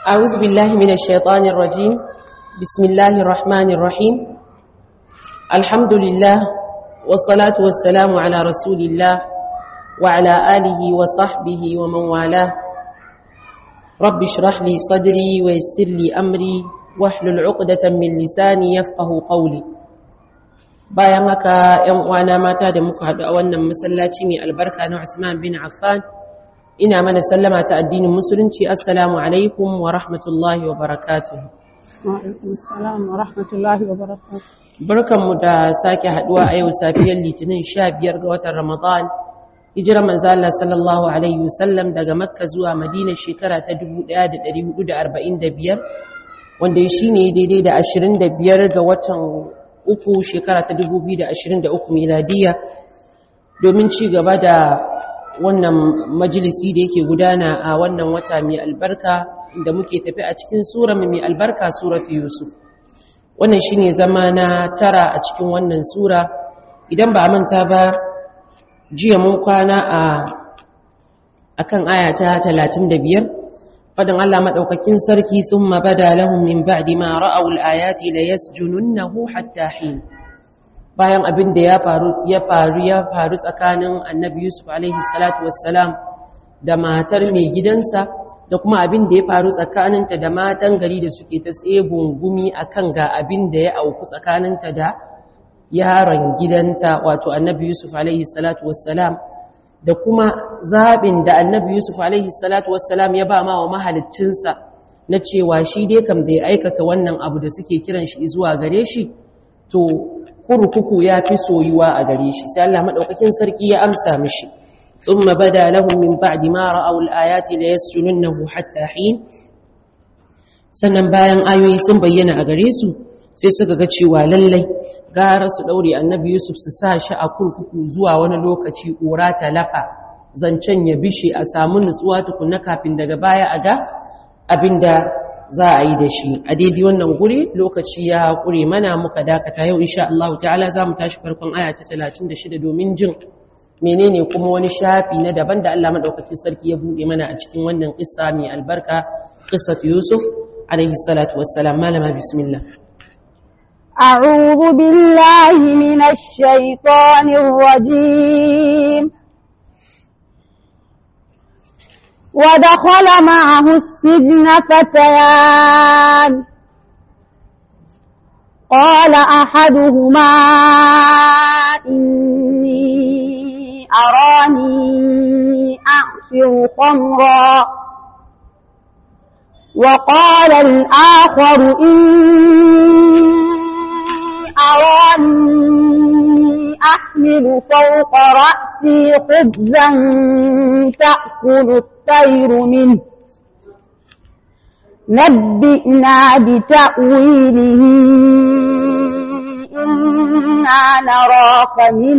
أعوذ بالله من الشيطان الرجيم بسم الله الرحمن الرحيم الحمد لله والصلاة والسلام على رسول الله وعلى آله وصحبه ومن والاه رب اشرح لي صدري ويسر لي أمري واحلل عقدة من لساني يفقه قولي bayan haka ‘yan uwana mata da muka haɗu a wannan masallaci mai albarka na Usman bin Affan ina mana sallama ta addinin musulunci assalamu alaikum wa rahmatullahi wa barakatuh barkanmu da sake haɗuwa a yau safiyar litinin 15 ga watan ramadan hijirar manzo Allah sallallahu alaihi wasallam daga makka zuwa madina shekara ta 1445 wanda shine daidai da 25 ga watan uku shekara ta 2023 miladiya domin ci gaba da wannan majalisi da yake gudana a wannan wata mai albarka da muke tafi a cikin sura mai albarka suratu yusuf wannan shine zama na tara a cikin wannan sura idan ba a manta ba jiya mun kwana a akan aya ta 35 fadin Allah madaukakin sarki thumma bada lahum min ba'di ma ra'aw al-ayati la yasjununnahu hatta hin bayan abin da ya faru ya faru ya faru tsakanin Annabi Yusuf alaihi salatu wassalam da matar mai gidansa da kuma abin da ya faru tsakaninta da matan gari da suke ta tsebun gumi akan ga abin da ya auku tsakaninta da yaron gidanta wato Annabi Yusuf alaihi salatu wassalam da kuma zaɓin da annabi Yusuf alaihi salatu wassalam ya ba ma wa mahaliccinsa na cewa shi dai kam zai aikata wannan abu da suke kiran shi zuwa gare shi to kurkuku ya fi soyuwa a gare shi sai Allah maɗaukakin sarki ya amsa mishi thumma bada lahum min ba'di ma ra'aw al-ayati la yasjununnahu hatta hin sannan bayan ayoyi sun bayyana a gare su sai suka ga cewa lallai gara su daure annabi Yusuf su sa shi a kurkuku zuwa wani lokaci ƙura ta lafa zancen ya bishe a samu nutsuwa tukunna kafin daga baya a ga abinda za a yi da shi a daidai wannan guri lokaci ya ƙure mana muka dakata yau insha Allah ta'ala za mu tashi farkon aya ta 36 domin jin menene kuma wani shafi na daban da Allah madaukakin sarki ya bude mana a cikin wannan kissa mai albarka qissat Yusuf alaihi salatu wassalam malama bismillah أعوذ بالله من الشيطان الرجيم ودخل معه السجن فتيان قال أحدهما إني أراني أعصر خمرا وقال الآخر إني أراني أحمل فوق رأسي خبزا تأكل الطير منه نبئنا بتأويله إنا نراك من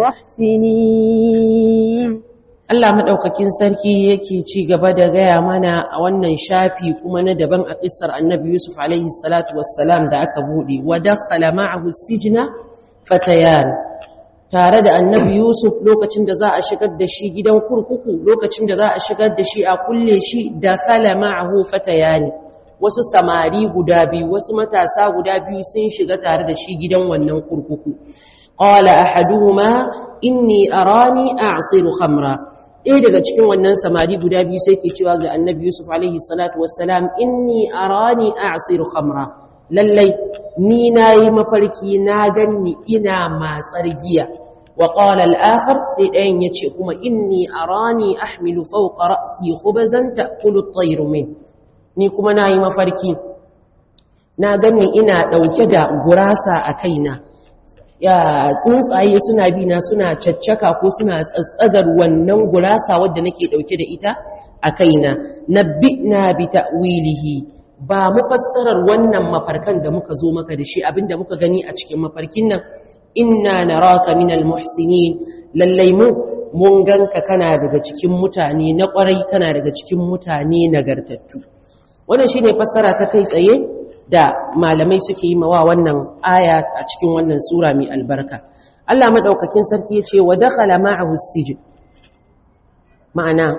المحسنين Allah maɗaukakin sarki yake ci gaba da gaya mana a wannan shafi kuma na daban a ƙisar annabi Yusuf alaihi salatu wassalam da aka buɗe wa dakhala ma'ahu sijna fatayan tare da annabi Yusuf lokacin da za a shigar da shi gidan kurkuku lokacin da za a shigar da shi a kulle shi dakhala ma'ahu fatayani wasu samari guda biyu wasu matasa guda biyu sun shiga tare da shi gidan wannan kurkuku qala ahaduhuma inni arani a'siru khamra ɗaya daga cikin wannan samari guda biyu sai ke cewa ga annabi yusuf alaihi salatu wassalam inni arani a'siru khamra lallai ni nayi mafarki na ganni ina matsar giya wa qala al-akhar sai ɗayan yace kuma inni arani ahmilu fawqa ra'si khubzan ta'kulu at-tayru min ni kuma nayi mafarki na ganni ina dauke da gurasa a kaina ya tsuntsaye suna bi na suna caccaka ko suna tsatsagar wannan gurasa wadda nake dauke da ita a kaina nabbi'na bi ta'wilihi ba mu fassarar wannan mafarkan da muka zo maka da shi abinda muka gani a cikin mafarkin nan inna naraka minal muhsinin lallai mu mun ganka kana daga cikin mutane na kwarai kana daga cikin mutane nagartattu wannan shine fassara ta kai tsaye da malamai suke yi mawa wannan aya a cikin wannan sura mai albarka Allah madaukakin sarki yace wa dakhala ma'ahu sijn ma'ana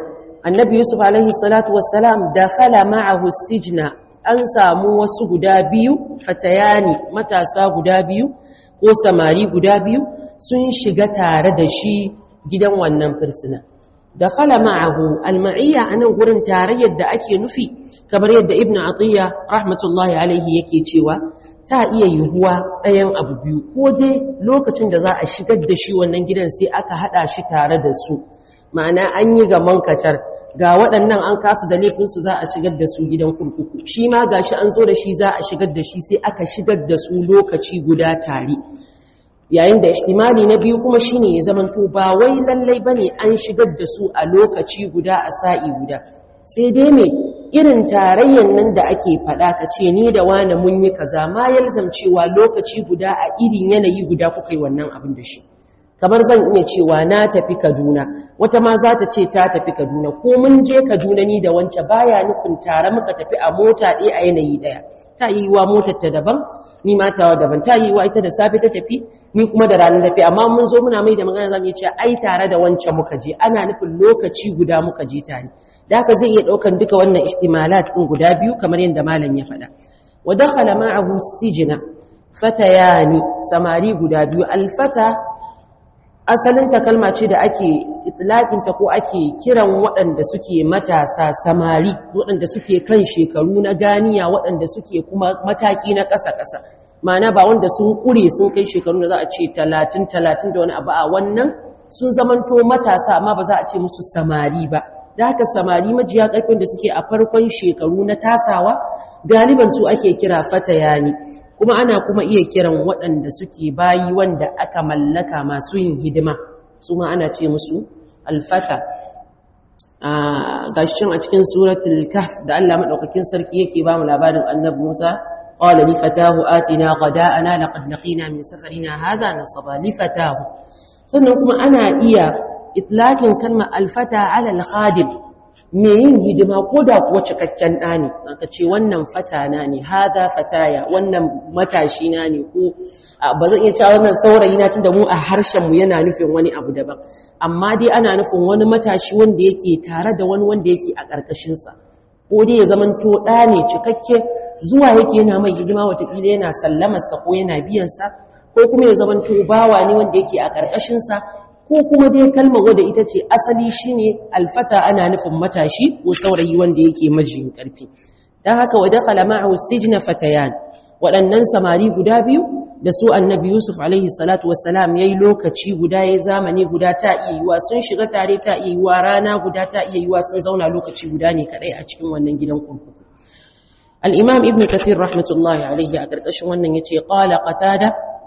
annabi yusuf alaihi salatu wassalam dakhala ma'ahu sijna an samu wasu guda biyu fatayani matasa guda biyu ko samari guda biyu sun shiga tare da shi gidan wannan firsina dakhala ma'ahu alma'iyya anan gurin tarayyar da ake nufi kamar yadda ibnu atiya rahmatullahi alaihi yake cewa ta iya yiwuwa ɗayan abu biyu ko dai lokacin da za a shigar da shi wannan gidan sai aka haɗa shi tare da su ma'ana an yi ga mankatar ga waɗannan an kasu da laifinsu za a shigar da su gidan kurkuku shi ma ga shi an zo da shi za a shigar da shi sai aka shigar da su lokaci guda tare yayin da ihtimali na biyu kuma shine ya zamanto ba wai lallai bane an shigar da su a lokaci guda a sa'i guda sai dai me irin tarayyan nan da ake faɗa ka ce ni da wani mun yi kaza ma yalzam cewa lokaci guda a irin yanayi guda kuka yi wannan abin da shi kamar zan iya cewa na tafi Kaduna wata ma za ta ce ta tafi Kaduna ko mun je Kaduna ni da wance baya nufin tare muka tafi a mota ɗaya a yanayi ɗaya ta yi wa motar ta daban ni ma tawa daban ta yi wa ita da safe ta tafi ni kuma da ranar tafi amma mun zo muna mai da magana zamu iya cewa ai tare da wance muka je ana nufin lokaci guda muka je tare da haka zai iya ɗaukan duka wannan ihtimalat ɗin guda biyu kamar yadda malam ya faɗa wa dakhala ma'ahu sijna fatayani samari guda biyu alfata asalin ta kalma ce da ake itlaƙinta ko ake kiran waɗanda suke matasa samari waɗanda suke kan shekaru na ganiya waɗanda suke kuma mataki na ƙasa-ƙasa ma'ana ba wanda sun ƙure sun kai shekaru da za a ce talatin talatin da wani abu a wannan sun zamanto matasa amma ba za a ce musu samari ba da haka samari majiya ƙarfin da suke a farkon shekaru na tasawa galiban su ake kira fatayani kuma ana kuma iya kiran waɗanda suke bayi wanda aka mallaka masu yin hidima su ma ana ce musu alfata gashin a cikin suratul kahf da Allah madaukakin sarki yake ba mu labarin annabi Musa qala li fatahu atina ghada'ana laqad laqina min safarina hadha nasaba li fatahu sannan kuma ana iya itlaqin kalmar alfata ala al-khadim me yin hidima ko da kuwa cikakken ɗa ne aka ce wannan fatana ne haza fataya wannan matashi na ne ko ba zan iya cewa wannan saurayi na tunda mu a harshen mu yana nufin wani abu daban amma dai ana nufin wani matashi wanda yake tare da wani wanda yake a ƙarƙashin sa ko dai ya zamanto ɗa ne cikakke zuwa yake yana mai hidima watakila yana sallamar sa ko yana biyan sa ko kuma ya zamanto bawa ne wanda yake a ƙarƙashin sa ko kuma dai kalmar wadda ita ce asali shine alfata ana nufin matashi ko saurayi wanda yake majiyin karfi dan haka wa dakhala ma'ahu sijna fatayan waɗannan samari guda biyu da su annabi yusuf alaihi salatu wassalam yayi lokaci guda yayi zamani guda ta iya yiwa sun shiga tare ta iya yiwa rana guda ta iya yiwa sun zauna lokaci guda ne kadai a cikin wannan gidan kurkuku al-imam ibn kathir rahmatullahi alaihi a karkashin wannan yace qala qatada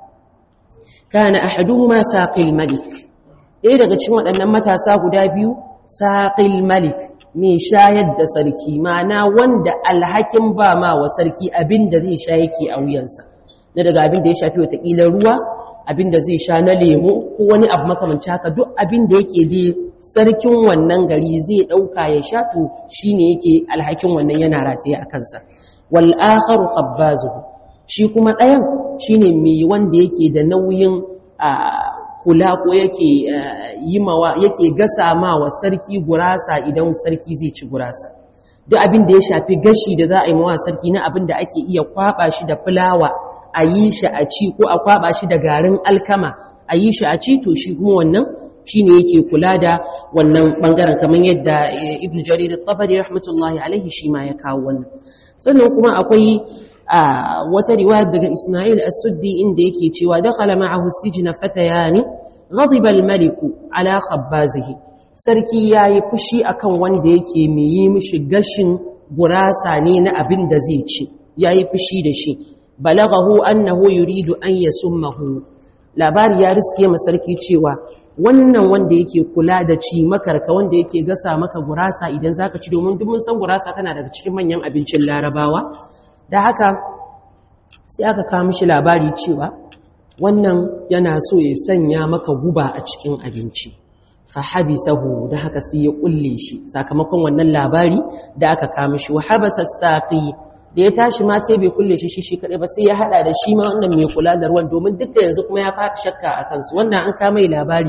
kana ahaduhuma saqil malik ɗaya daga cikin waɗannan matasa guda biyu saƙil malik mai shayar da sarki mana wanda alhakin ba ma wa sarki abin da zai sha yake a wuyansa na daga abin da ya shafi watakila ruwa abin da zai sha na lemo ko wani abu makamanci haka duk abin da yake dai sarkin wannan gari zai ɗauka ya sha to shi ne yake alhakin wannan yana rataye a kansa wal akharu khabbazuhu shi kuma ɗayan shine mai wanda yake da nauyin kula ko yake yi mawa yake gasa ma wa sarki gurasa idan sarki zai ci gurasa duk abin da ya shafi gashi da za a yi mawa sarki na abin da ake iya kwaba shi da fulawa a yi shi a ci ko a kwaba shi da garin alkama a yi shi a ci to shi kuma wannan shine yake kula da wannan bangaren kamar yadda ibnu jarir at-tabari rahmatullahi alaihi shi ma ya kawo wannan sannan kuma akwai a wata riwaya daga Ismail as-Suddi inda yake cewa dakhala ma'ahu sijna fatayani ghadiba al-malik ala khabbazihi sarki yayi fushi akan wanda yake mai yi mishi gashin gurasa ne na abin da zai ci yayi fushi da shi balaghahu annahu yuridu an yasummahu labari ya riske ma sarki cewa wannan wanda yake kula da ci makarka wanda yake gasa maka gurasa idan zaka ci domin duk mun san gurasa tana daga cikin manyan abincin larabawa da haka sai aka kawo mishi labari cewa wannan yana so ya sanya maka guba a cikin abinci fa habisahu da haka sai ya kulle shi sakamakon wannan labari da aka kawo mishi wa habasa saqi da ya tashi ma sai bai kulle shi shi kadai ba sai ya hada da shi ma wannan mai kula da ruwan domin duka yanzu kuma ya fara shakka a kansu wannan an kama mai labari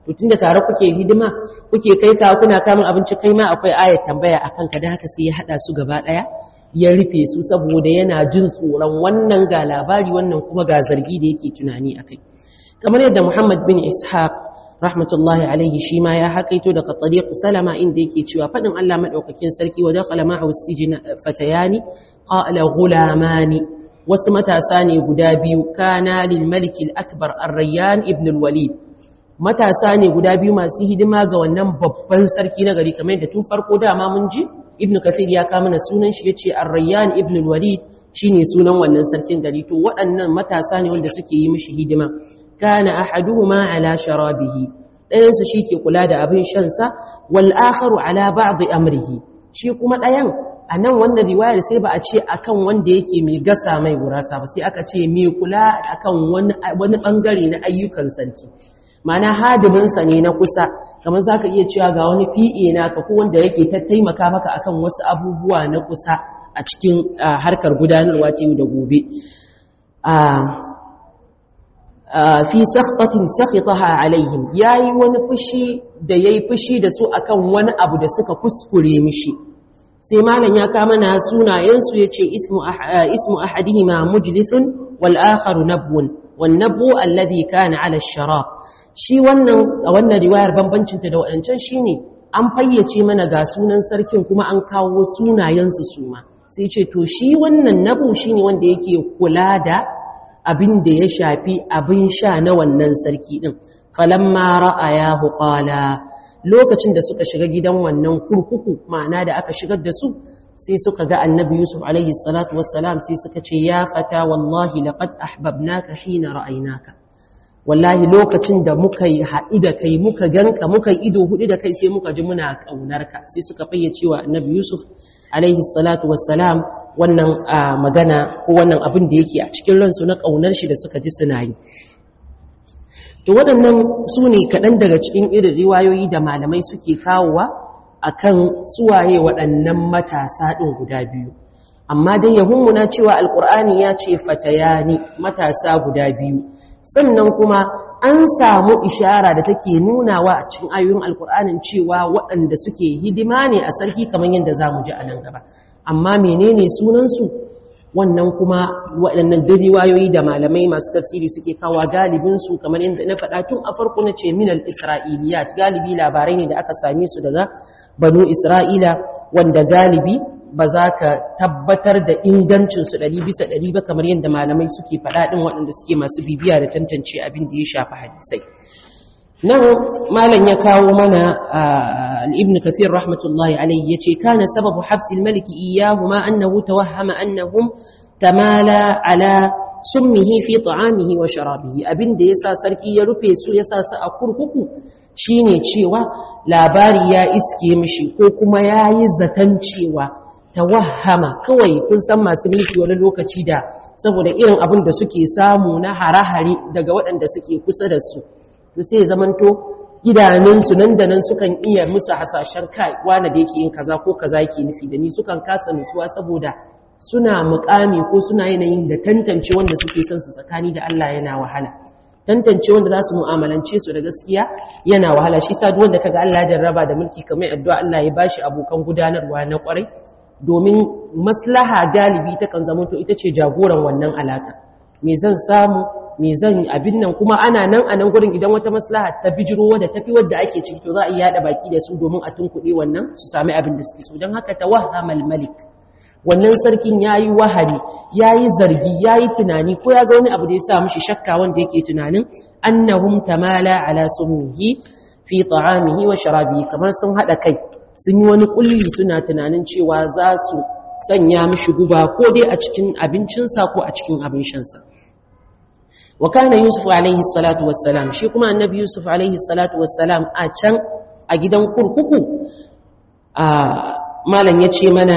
to tunda tare kuke hidima kuke kai ka kuna kamun abinci kai ma akwai ayat tambaya akan ka da haka sai ya hada su gaba daya ya rufe su saboda yana jin tsoron wannan ga labari wannan kuma ga zargi da yake tunani akai kamar yadda Muhammad bin Ishaq rahmatullahi alaihi shi ma ya hakaito daga tariq salama inda yake cewa fadin Allah madaukakin sarki wa dakhala ma'ahu sijna fatayani qala ghulamani wasu matasa ne guda biyu kana lil malik al akbar ar-rayyan ibn al walid matasa ne guda biyu masu hidima ga wannan babban sarki na gari kamar yadda tun farko dama mun ji ibn kathir ya kama na sunan shi yace ar-rayyan ibn al walid shine sunan wannan sarkin gari to waɗannan matasa ne wanda suke yi mishi hidima kana ahaduhuma ala sharabihi ɗayan su shike kula da abin shan sa wal akharu ala ba'd amrihi shi kuma ɗayan anan wannan riwayar sai ba a ce akan wanda yake mai gasa mai gurasa ba sai aka ce mai kula akan wani wani bangare na ayyukan sarki mana hadimin sa ne na kusa kamar zaka iya cewa ga wani PA naka ko wanda yake ta taimaka maka akan wasu abubuwa na kusa a cikin harkar gudanarwa ta yau da gobe fi sakhtatin sakhitaha alaihim yayi wani fushi da yayi fushi da su akan wani abu da suka kuskure mishi sai malam ya kama na sunayen su yace ismu ismu ahadihima mujlithun wal akharu nabwun wan nabwu alladhi kana ala ash-sharab shi wannan a wannan riwayar bambancin ta da wadancan shine an fayyace mana ga sunan sarkin kuma an kawo sunayen su suma sai ce to shi wannan nabu shine wanda yake kula da abin da ya shafi abin sha na wannan sarki din falamma ra'ayahu qala lokacin da suka shiga gidan wannan kurkuku ma'ana da aka shigar da su sai suka ga annabi yusuf alaihi salatu wassalam sai suka ce ya fata wallahi laqad ahbabnaka hina ra'aynaka wallahi lokacin da muka yi haɗu da kai muka ganka muka yi ido hudu da kai sai muka ji muna ƙaunarka sai suka fayyace wa annabi yusuf alaihi salatu wassalam wannan magana ko wannan abin da yake a cikin ransu na ƙaunar shi da suka ji suna yi to waɗannan su ne kaɗan daga cikin irin riwayoyi da malamai suke kawowa a kan suwaye waɗannan matasa ɗin guda biyu amma dai yahunmuna cewa alƙur'ani ya ce fatayani matasa guda biyu sannan kuma an samu ishara da take nunawa a cikin ayoyin alƙur'anin cewa waɗanda suke hidima ne a sarki kamar yadda za mu ji a nan gaba amma menene sunansu wannan kuma waɗannan duk riwayoyi da malamai masu tafsiri suke kawo galibinsu kamar yadda na faɗa tun a farko na ce minal isra'iliyat galibi labarai ne da aka same su daga banu isra'ila wanda galibi ba za ka tabbatar da ingancinsu ɗari bisa ɗari ba kamar yadda malamai suke faɗa ɗin waɗanda suke masu bibiya da tantance abin da ya shafi hadisai nan malam ya kawo mana al-ibn kathir rahmatullahi alayhi yace kana sababu hafs al-malik iyyahuma annahu tawahhama annahum tamala ala summihi fi ta'amihi wa sharabihi abinda yasa sarki ya rufe su yasa su a kurkuku shine cewa labari ya iske mishi ko kuma yayi zatan cewa tawahhama kawai kun san masu mulki wani lokaci da saboda irin abin da suke samu na hare-hare daga waɗanda suke kusa da su to sai zamanto idanunsu nan da nan sukan iya musu hasashen kai wanda da yake yin kaza ko kaza yake nufi da ni sukan kasa nutsuwa saboda suna mukami ko suna yanayin da tantance wanda suke son su tsakani da Allah yana wahala tantance wanda za su mu'amalance su da gaskiya yana wahala shi sa duk wanda kaga Allah ya jarraba da mulki kamar addu'a Allah ya bashi abokan gudanarwa na kwarai domin maslaha galibi ta kan zama to ita ce jagoran wannan alaka me zan samu me zan yi abin nan kuma ana nan a nan gurin idan wata maslaha ta bijiro wadda tafi wadda ake ciki to za a yi yada baki da su domin a tunkuɗe wannan su sami abin da suke so don haka ta wahamal malik wannan sarkin ya yi wahari ya yi zargi ya yi tunani ko ya ga wani abu da ya sa mishi shakka wanda yake tunanin annahum tamala ala summihi fi ta'amihi wa sharabihi kamar sun haɗa kai sun yi wani kulli suna tunanin cewa za su sanya mishi guba ko dai a cikin abincinsa ko a cikin abin shansa wa kana yusuf alaihi salatu wassalam shi kuma annabi yusuf alaihi salatu wassalam a can a gidan kurkuku a malam yace mana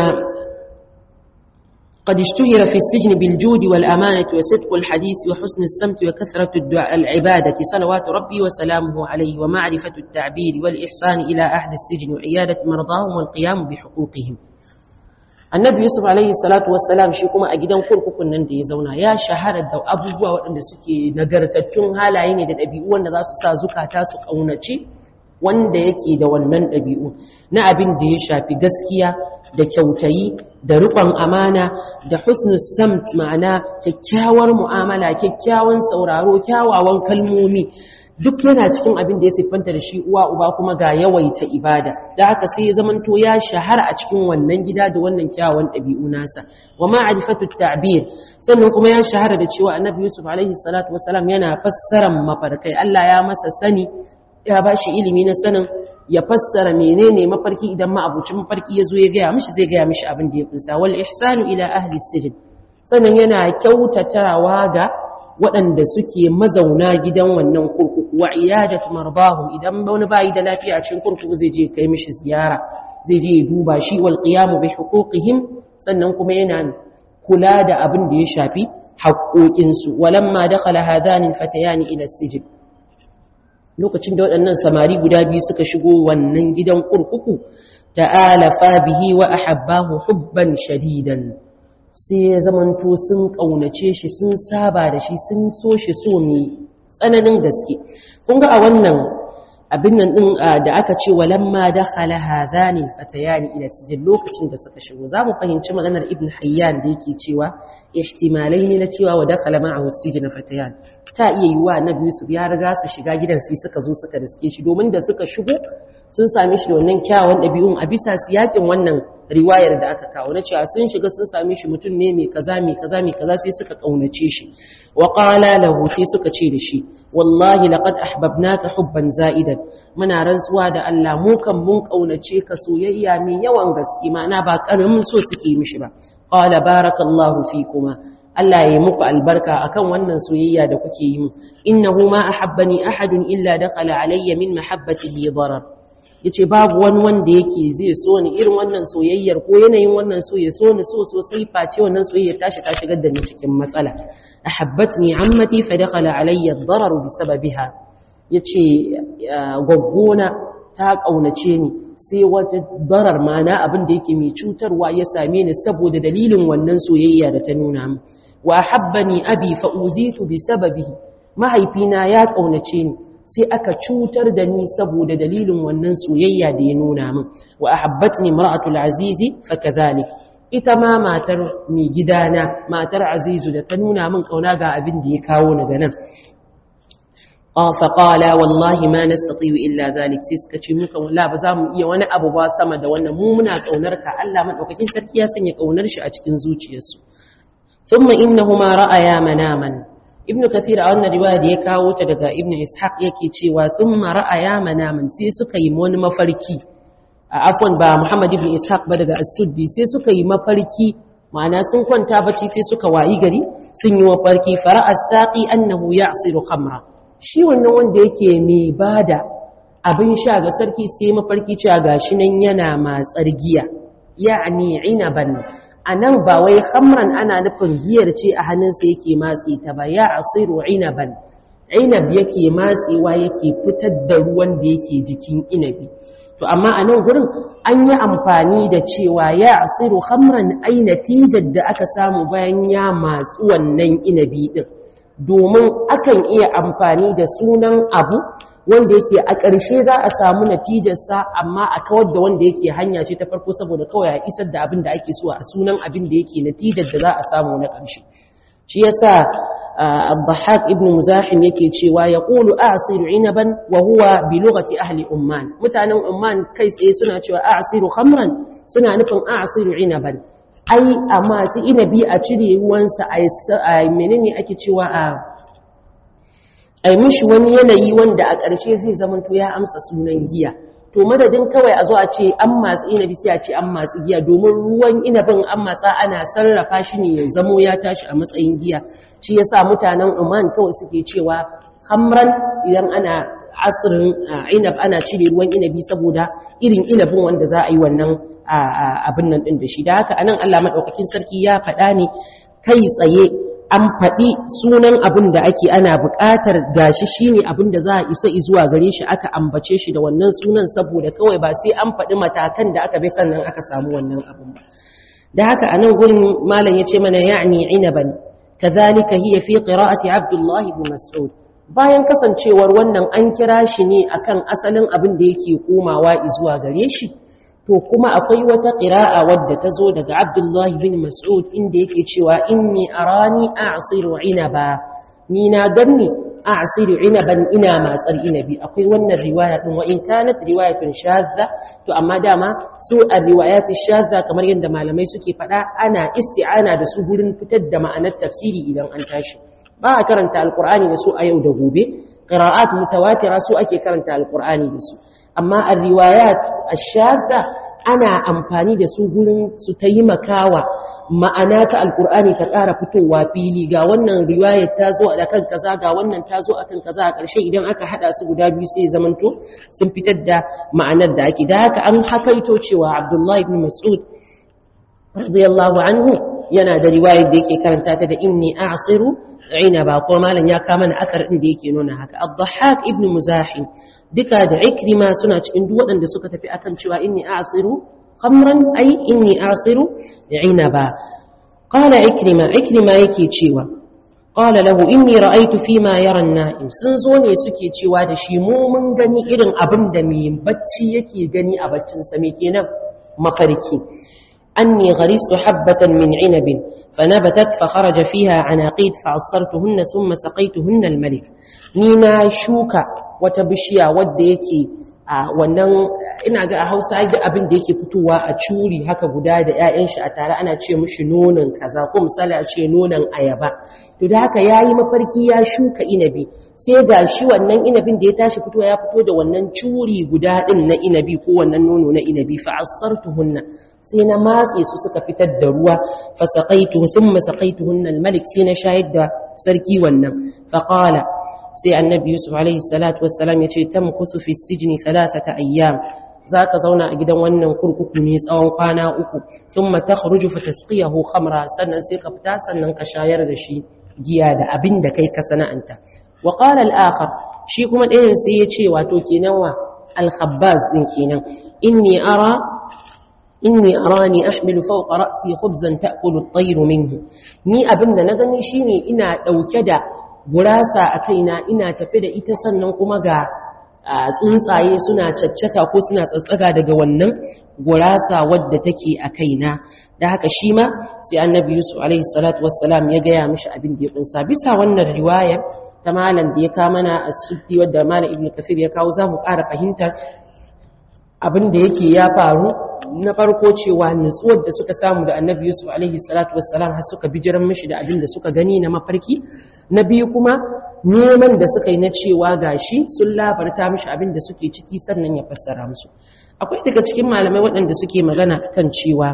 قد اشتهر في السجن بالجود والأمانة وصدق الحديث وحسن السمت وكثرة الدعاء العبادة صلوات ربي وسلامه عليه ومعرفة التعبير والإحسان إلى أهل السجن وعيادة مرضاهم والقيام بحقوقهم annabi yusuf alaihi salatu wassalam shi kuma a gidan kurkukun nan da ya zauna ya shahara da abubuwa waɗanda suke nagartattun halaye ne da ɗabi'u wanda za su sa zukata su ƙaunaci wanda yake da wannan ɗabi'u na abin da ya shafi gaskiya da kyautayi da riƙon amana da husnul samt ma'ana kyakkyawar mu'amala kyakkyawan sauraro kyawawan kalmomi duk yana cikin abin da ya siffanta da shi uwa uba kuma ga yawaita ibada da haka sai ya zamanto ya shahara a cikin wannan gida da wannan kyawawan ɗabi'u nasa wa ma'rifatu ta'bir sannan kuma ya shahara da cewa annabi yusuf alaihi salatu wasalam yana fassaran mafarkai Allah ya masa sani ya bashi ilimi na sanin ya fassara menene mafarki idan ma'abucin mafarki ya zo ya gaya mishi zai gaya mishi abin da ya kunsa wal ihsanu ila ahli sijin sannan yana kyautatawa ga waɗanda suke mazauna gidan wannan kurkuku wa iyadatu marbahum idan wani bayi da lafiya a cikin kurkuku zai je kai mishi ziyara zai je ya duba shi wal qiyamu bi huquqihim sannan kuma yana kula da abin da ya shafi haƙoƙinsu walamma dakhala hadani fatayani ila sijin lokacin da waɗannan samari guda biyu suka shigo wannan gidan kurkuku ta'alafa bihi wa ahabbahu hubban shadidan sai ya zamanto sun ƙaunace shi sun saba da shi sun so shi so mai tsananin gaske kun ga a wannan abin nan din da aka ce walamma dakhala hadhani fatayani ila sijil lokacin da suka shigo zamu fahimci maganar ibn hayyan da yake cewa ihtimalai ne na cewa wa dakhala ma'ahu sijil fatayan ta iya yiwa annabi yusuf ya riga su shiga gidan sai suka zo suka riske shi domin da suka shigo sun same shi da wannan kyawun ɗabi'un a bisa siyakin wannan riwayar da aka kawo na cewa sun shiga sun same shi mutum ne mai kaza mai kaza mai kaza sai suka kaunace shi wa qala lahu sai suka ce da shi wallahi laqad ahbabnaka hubban za'idan muna rantsuwa da Allah mu kan mun kaunace ka soyayya mai yawan gaske ma'ana ba karamin so suke mishi ba qala barakallahu fikuma Allah ya yi muku albarka akan wannan soyayya da kuke yi mu innahu ma ahabbani ahadun illa dakhala alayya min mahabbatihi darar yace babu wani wanda yake zai so ni irin wannan soyayyar ko yanayin wannan so ya so ni so sosai face wannan soyayya tashi ta shigar da ni cikin matsala ahabbatni ammati fa dakhala alayya ad-darar bisababiha yace gaggona ta kaunace ni sai wata darar mana abin da yake mai cutarwa ya same ni saboda dalilin wannan soyayya da ta nuna min wa habbani abi fa uzitu bi sababihi mahaifina ya kaunace ni sai aka cutar da ni saboda dalilin wannan soyayya da ya nuna min wa ahabbatni mar'atul azizi fa kadhalik ita ma matar mai gidana matar azizu da ta nuna min kauna ga abin da ya kawo ni ganan fa qala wallahi ma nastati illa zalik sai suka ce muka walla ba za mu iya wani abu ba sama da wannan mu muna kaunar ka Allah madaukakin sarki ya sanya kaunar shi a cikin zuciyarsu ثم إنهما رأيا مناما ابن كثير a wannan riwaya da ya kawo ta daga ibn ishaq yake cewa thumma ra'aya manaman sai suka yi wani mafarki afwan ba muhammad ibn ishaq ba daga as-suddi sai suka yi mafarki ma'ana sun kwanta bacci sai suka wayi gari sun yi mafarki fara'a saqi annahu ya'siru khamra shi wannan wanda yake mai bada abin sha ga sarki sai mafarki cewa gashi nan yana matsar giya ya'ni inaban a nan ba wai hamran ana nufin giyar ce a hannunsa yake matsi ta ba ya asiru inaban inab yake matsewa yake fitar da ruwan da yake jikin inabi to amma a nan gurin an yi amfani da cewa ya asiru hamran ai natijar da aka samu bayan ya matsu wannan inabi din domin akan iya amfani da sunan abu wanda yake a ƙarshe za a samu natijarsa amma a kawar da wanda yake hanya ce ta farko saboda kawai a isar da abin da ake so a sunan abin da yake natijar da za a samu na ƙarshe shi yasa Abdahak ibn Muzahim yake cewa ya qulu a'siru inaban wa huwa bi lughati ahli Umman mutanen Umman kai tsaye suna cewa a'siru khamran suna nufin a'siru inaban ai amma su inabi a cire ruwansa a menene ake cewa a a yi mishi wani yanayi wanda a ƙarshe zai zamanto ya amsa sunan giya to madadin kawai a zo a ce an matsi inabi sai a ce an matsi giya domin ruwan inabin an matsa ana sarrafa shi ne ya zamo ya tashi a matsayin giya shi yasa mutanen Oman kawai suke cewa hamran idan ana asirin inab ana cire ruwan inabi saboda irin inabin wanda za a yi wannan abin nan din da shi da haka anan Allah madaukakin sarki ya faɗa ne kai tsaye an faɗi sunan abin da ake ana buƙatar gashi shine abin da za a isa zuwa gare shi aka ambace shi da wannan sunan saboda kawai ba sai an faɗi matakan da aka bi sannan aka samu wannan abin ba da haka anan gurin malam yace mana ya'ni inaban kadhalika hiya fi qira'ati Abdullah ibn Mas'ud bayan kasancewar wannan an kira shi ne akan asalin abin da yake komawa zuwa gare shi to kuma akwai wata qira'a wadda ta zo daga Abdullah ibn Mas'ud inda yake cewa inni arani a'siru inaba ni na ganni a'siru inaban ina matsar inabi akwai wannan riwaya din wa in kanat riwayatun shadza to amma dama su ar-riwayat shadza kamar yadda malamai suke fada ana isti'ana da su gurin fitar da ma'anar tafsiri idan an tashi ba a karanta alqur'ani da su a yau da gobe qira'at mutawatira su ake karanta alqur'ani da su amma ar-riwayat ash-shadza ana amfani da su gurin su taimakawa ma'ana ta alkur'ani ta ƙara fitowa fili ga wannan riwayar ta zo a kan kaza ga wannan ta zo a kan kaza a ƙarshe idan aka haɗa su guda biyu sai zamanto sun fitar da ma'anar da ake da haka an hakaito cewa abdullahi ibn mas'ud radiyallahu anhu yana da riwayar da yake karanta ta da inni a'siru ba ko malam ya kama na asar din da yake nuna haka ad-dhahhak ibn muzahim duka da ikrima suna cikin duk waɗanda suka tafi akan cewa inni a'siru khamran ay inni a'siru inaba qala ikrima ikrima yake cewa qala lahu inni ra'aytu fima yara an-na'im sun zo ne suke cewa da shi mu mun gani irin abin da mai bacci yake gani a baccin sa me kenan mafarki أني غرست حبة من عنب فنبتت فخرج فيها عناقيد فعصرتهن ثم سقيتهن الملك نينا شوكا وتبشيا وديكي wannan ina ga a Hausa ga abin da yake fitowa a curi haka guda da ƴaƴan shi a tare ana ce mishi nonon kaza ko misali a ce nonon ayaba to da haka yayi mafarki ya shuka inabi sai ga shi wannan inabin da ya tashi fitowa ya fito da wannan curi guda din na inabi ko wannan nono na inabi fa asartuhunna sai na matse su suka fitar da ruwa fasaqaitu thumma saqaituhunna almalik sai na shayar da sarki wannan faqala sai annabi yusuf alaihi salatu wassalam yace tamkusu fi sijni thalathata ayyam zaka zauna a gidan wannan kurkuku ne tsawon kwana uku thumma takhruju fatasqiyahu khamra sannan sai ka fita sannan ka shayar da shi giya da abin da kai ka sana'anta wa qala al-akhar shi kuma ɗayan sai yace wato kenan wa al-khabbaz din kenan inni ara inni arani ahmilu fawqa ra'si khubzan ta'kulu at-tayru minhu ni abinda na gani shine ina dauke da gurasa a kaina ina tafi da ita sannan kuma ga tsuntsaye suna caccaka ko suna tsatsaga daga wannan gurasa wadda take a kaina da haka shi ma sai annabi yusuf alaihi salatu wassalam ya gaya mishi abin da ya kunsa bisa wannan riwayar ta malam da ya kawo mana as-suddi wadda malam ibnu kafir ya kawo za mu ƙara fahimtar abin da yake ya faru na farko cewa nutsuwar da suka samu da annabi yusuf alaihi salatu wassalam har suka bijiran mishi da abin da suka gani na mafarki na biyu kuma neman da suka yi na cewa gashi sun labarta mishi abin da suke ciki sannan ya fassara musu akwai daga cikin malamai waɗanda suke magana kan cewa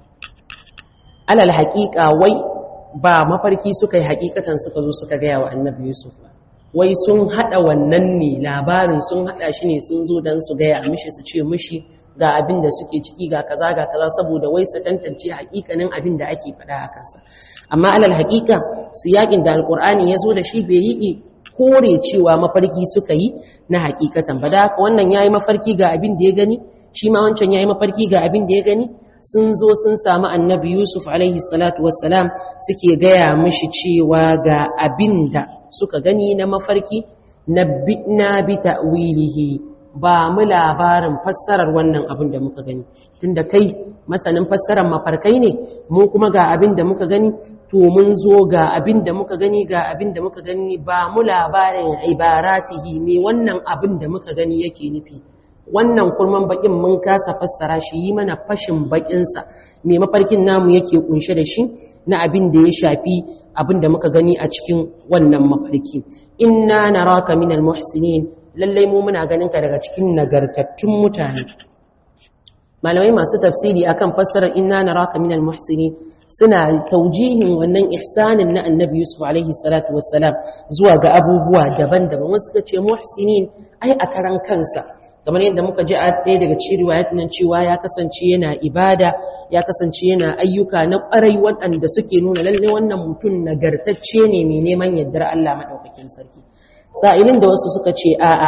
alal haƙiƙa wai ba mafarki suka yi haƙiƙatan suka zo suka gaya wa annabi yusuf ba wai sun haɗa wannan ne labarin sun haɗa shi ne sun zo don su gaya mishi su ce mishi ga abin da suke ciki ga kaza ga kaza saboda wai su tantance haƙiƙanin abin da ake faɗa a kansa amma alal haƙiƙa su yaƙin da alƙur'ani ya zo da shi bai yi kore cewa mafarki suka yi na haƙiƙatan ba da haka wannan ya yi mafarki ga abin da ya gani shi ma wancan ya yi mafarki ga abin da ya gani sun zo sun samu annabi yusuf alaihi salatu wassalam suke gaya mishi cewa ga abin da suka gani na mafarki na bi ta'wilihi ba mu labarin fassarar wannan abin da muka gani tunda kai masanin fassarar mafarkai ne mu kuma ga abin da muka gani to mun zo ga abin da muka gani ga abin da muka gani ba mu labarin ibaratihi me wannan abin da muka gani yake nufi wannan kurman bakin mun kasa fassara shi yi mana fashin bakinsa me mafarkin namu yake kunshe da shi na abin da ya shafi abin da muka gani a cikin wannan mafarki inna naraka minal muhsinin lallai mu muna ganin ka daga cikin nagartattun mutane malamai masu tafsiri akan fassarar inna naraka minal muhsinin suna taujihin wannan ihsanin na annabi yusuf alaihi salatu wassalam zuwa ga abubuwa daban-daban wasu suka ce muhsinin ai a karan kansa kamar yadda muka ji a ɗaya daga cikin riwayat nan cewa ya kasance yana ibada ya kasance yana ayyuka na ƙwarai waɗanda suke nuna lalle wannan mutum nagartacce ne mai neman yardar Allah maɗaukakin sarki sa'ilin da wasu suka ce a'a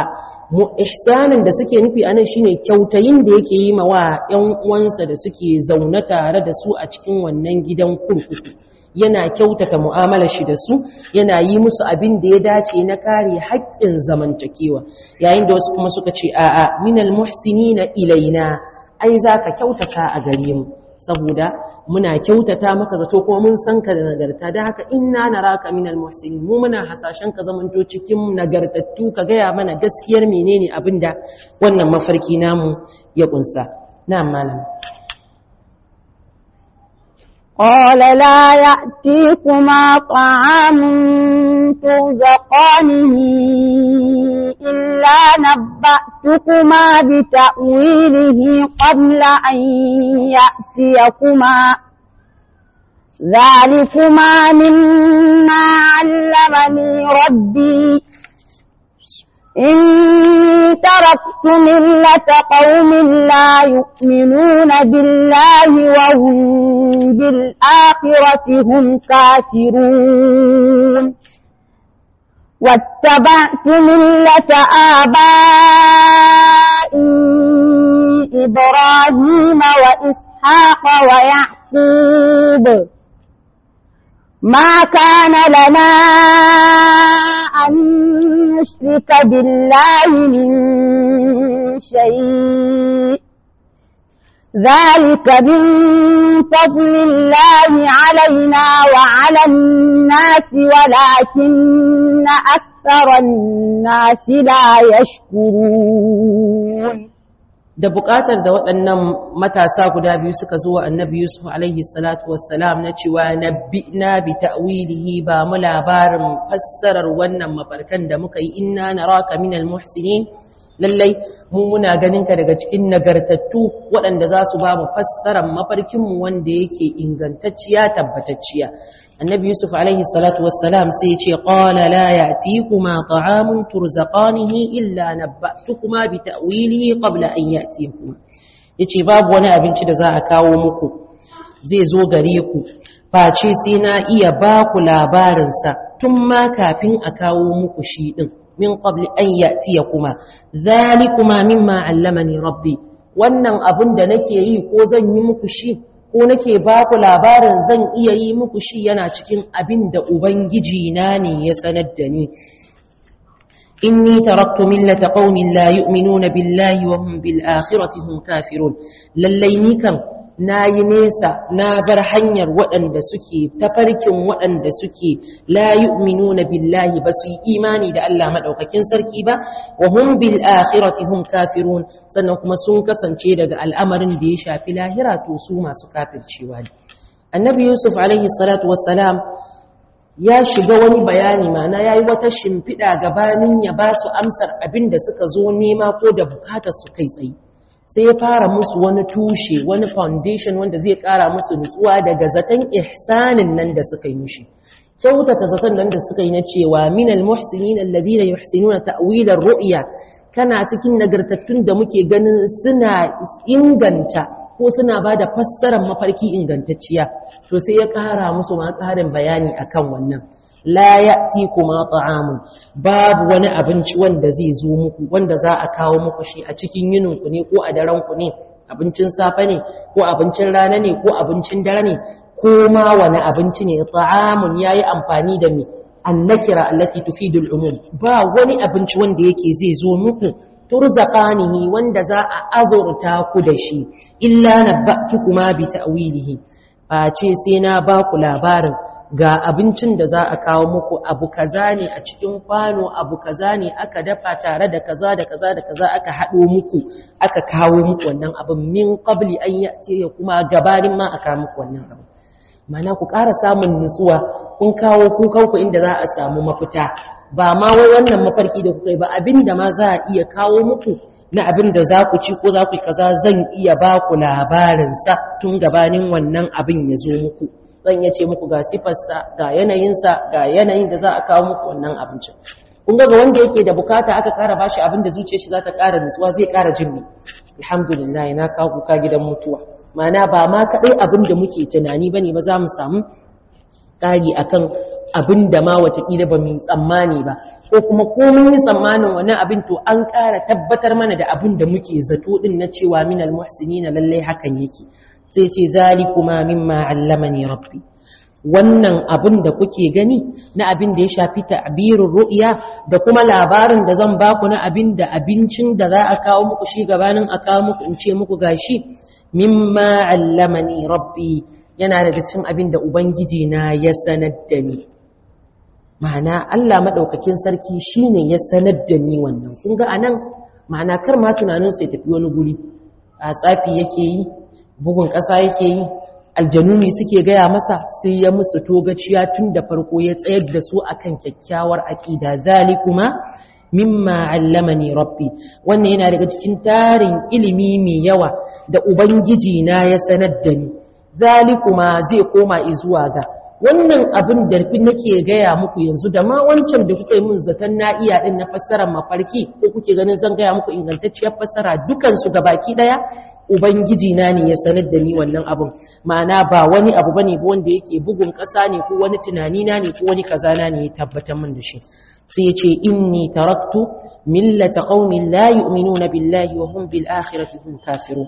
mu ihsanin da suke nufi anan shine kyautayin da yake yi ma wa ƴan uwansa da suke zaune tare da su a cikin wannan gidan kurkuku yana kyautata mu'amalar shi da su yana yi musu abin da ya dace na kare haƙƙin zamantakewa yayin da wasu kuma suka ce a'a minal muhsinina ilaina ai zaka kyautata a gare mu saboda muna kyautata maka zato kuma mun san ka da nagarta da haka inna naraka minal muhsinin mu muna hasashen ka zamanto cikin nagartattu ka gaya mana gaskiyar menene abinda wannan mafarki namu ya kunsa na'am malam قال لا يأتيكما طعام ترزقانه إلا نبأتكما بتأويله قبل أن يأتيكما ذلكما مما علمني ربي إن تركت ملة قوم لا يؤمنون بالله وهم بالآخرة هم كافرون واتبعت ملة آبائي إبراهيم وإسحاق ويعقوب ما كان لنا أن نشرك بالله من شيء ذلك من فضل الله علينا وعلى الناس ولكن أكثر الناس لا يشكرون da buƙatar da waɗannan matasa guda biyu suka zo wa annabi Yusuf alaihi salatu wassalam na cewa na bi ta'wilihi ba mu labarin fassarar wannan mafarkan da muka yi inna naraka minal muhsinin lallai mu muna ganin ka daga cikin nagartattu waɗanda za su ba mu fassarar mafarkinmu wanda yake ingantacciya tabbatacciya annabi yusuf alaihi salatu wassalam sai ya ce qala la ya'tikuma ta'amun turzaqanihi illa nabba'tukuma bi ta'wilihi qabla an ya'tikuma yace babu wani abinci da za a kawo muku zai zo gare ku face sai na iya ba ku labarin sa tun ma kafin a kawo muku shi din min qabli an ya'tiyakuma zalikuma mimma 'allamani rabbi wannan abun da nake yi ko zan yi muku shi ko nake ba ku labarin zan iya yi muku shi yana cikin abin da ubangiji na ne ya sanar da ni inni taraktu millata qaumin la yu'minuna billahi wa hum bil akhirati hum kafirun lallai ni kam nayi nesa na bar hanyar waɗanda suke tafarkin waɗanda suke la yu'minuna billahi ba su yi imani da Allah madaukakin sarki ba wa hum bil akhirati hum kafirun sannan kuma sun kasance daga al'amarin da ya shafi lahira to su masu kafircewa ne annabi yusuf alaihi salatu wassalam ya shiga wani bayani mana yayi wata shimfiɗa gabanin ya ba su amsar abin da suka zo nema ko da bukatar su kai tsaye sai ya fara musu wani tushe wani foundation wanda zai kara musu nutsuwa daga zaton ihsanin nan da suka yi mushi kyautata zaton nan da suka yi na cewa minal muhsinin alladhina yuhsinuna ta'wilar ru'ya kana cikin nagartattun da muke ganin suna inganta ko suna ba da fassarar mafarki ingantacciya to sai ya kara musu ma karin bayani akan wannan la ya'ti kuma ta'amun babu wani abinci wanda zai zo muku wanda za a kawo muku shi a cikin yinin ku ne ko a daren ku ne abincin safe ne ko abincin rana ne ko abincin dare ne ko ma wani abinci ne ta'amun yayi amfani da me annakira allati tufidu al-umum ba wani abinci wanda yake zai zo muku turzaqanihi wanda za a azurta ku da shi illa nabba'tukuma bi ta'wilihi ba ce sai na ba ku labarin ga abincin da za a kawo muku abu kaza ne a cikin kwano abu kaza ne aka dafa tare da kaza da kaza da kaza aka haɗo muku aka kawo muku wannan abin min qabli an ya'ti kuma gabanin ma aka muku wannan abin mana ku ƙara samun nutsuwa kun kawo kukanku inda za a samu mafita ba ma wai wannan mafarki da kuka yi ba abin da ma za a iya kawo muku na abin da za ku ci ko za ku yi kaza zan iya ba ku labarinsa tun gabanin wannan abin ya zo muku zan iya ce muku ga sifarsa ga yanayinsa ga yanayin da za a kawo muku wannan abincin kun ga wanda yake da bukata aka ƙara bashi abin da zuciyar shi za ta ƙara nutsuwa zai ƙara jin ni alhamdulillah na kawo kuka gidan mutuwa mana ba ma kaɗai abin da muke tunani ba ne ba za mu samu ƙari a kan abin da ma watakila ba mu tsammani ba ko kuma ko mun yi tsammanin wani abin to an ƙara tabbatar mana da abin da muke zato din na cewa minal muhsinina lallai hakan yake sai ce zalikuma mimma allamani rabbi wannan abin da kuke gani na abin da ya shafi ta'birin ru'ya da kuma labarin da zan baku na abin da abincin da za a kawo muku shi gabanin a kawo muku in ce muku gashi mimma allamani rabbi yana daga cikin abin da ubangiji na ya sanar da ni ma'ana Allah madaukakin sarki shine ya sanar da ni wannan kun ga anan ma'ana kar ma tunanin sai tafi wani guri a tsafi yake yi bugun ƙasa yake yi aljanu ne suke gaya masa sai ya musu togaciya tun da farko ya tsayar da su akan kyakkyawar aƙida zalikuma mimma allamani rabbi wannan yana daga cikin tarin ilimi mai yawa da ubangiji na ya sanar da ni zalikuma zai koma zuwa ga wannan abin da nake gaya muku yanzu da ma wancan da kuka yi mun zaton na iya din na fassarar mafarki ko kuke ganin zan gaya muku ingantacciyar fassara dukansu baki daya ubangiji na ne ya sanar da ni wannan abin ma'ana ba wani abu bane ba wanda yake bugun ƙasa ne ko wani tunani na ne ko wani kaza na ne ya tabbatar min da shi sai ya ce inni taraktu millata qaumin la yu'minuna billahi wa hum bil akhirati hum kafirun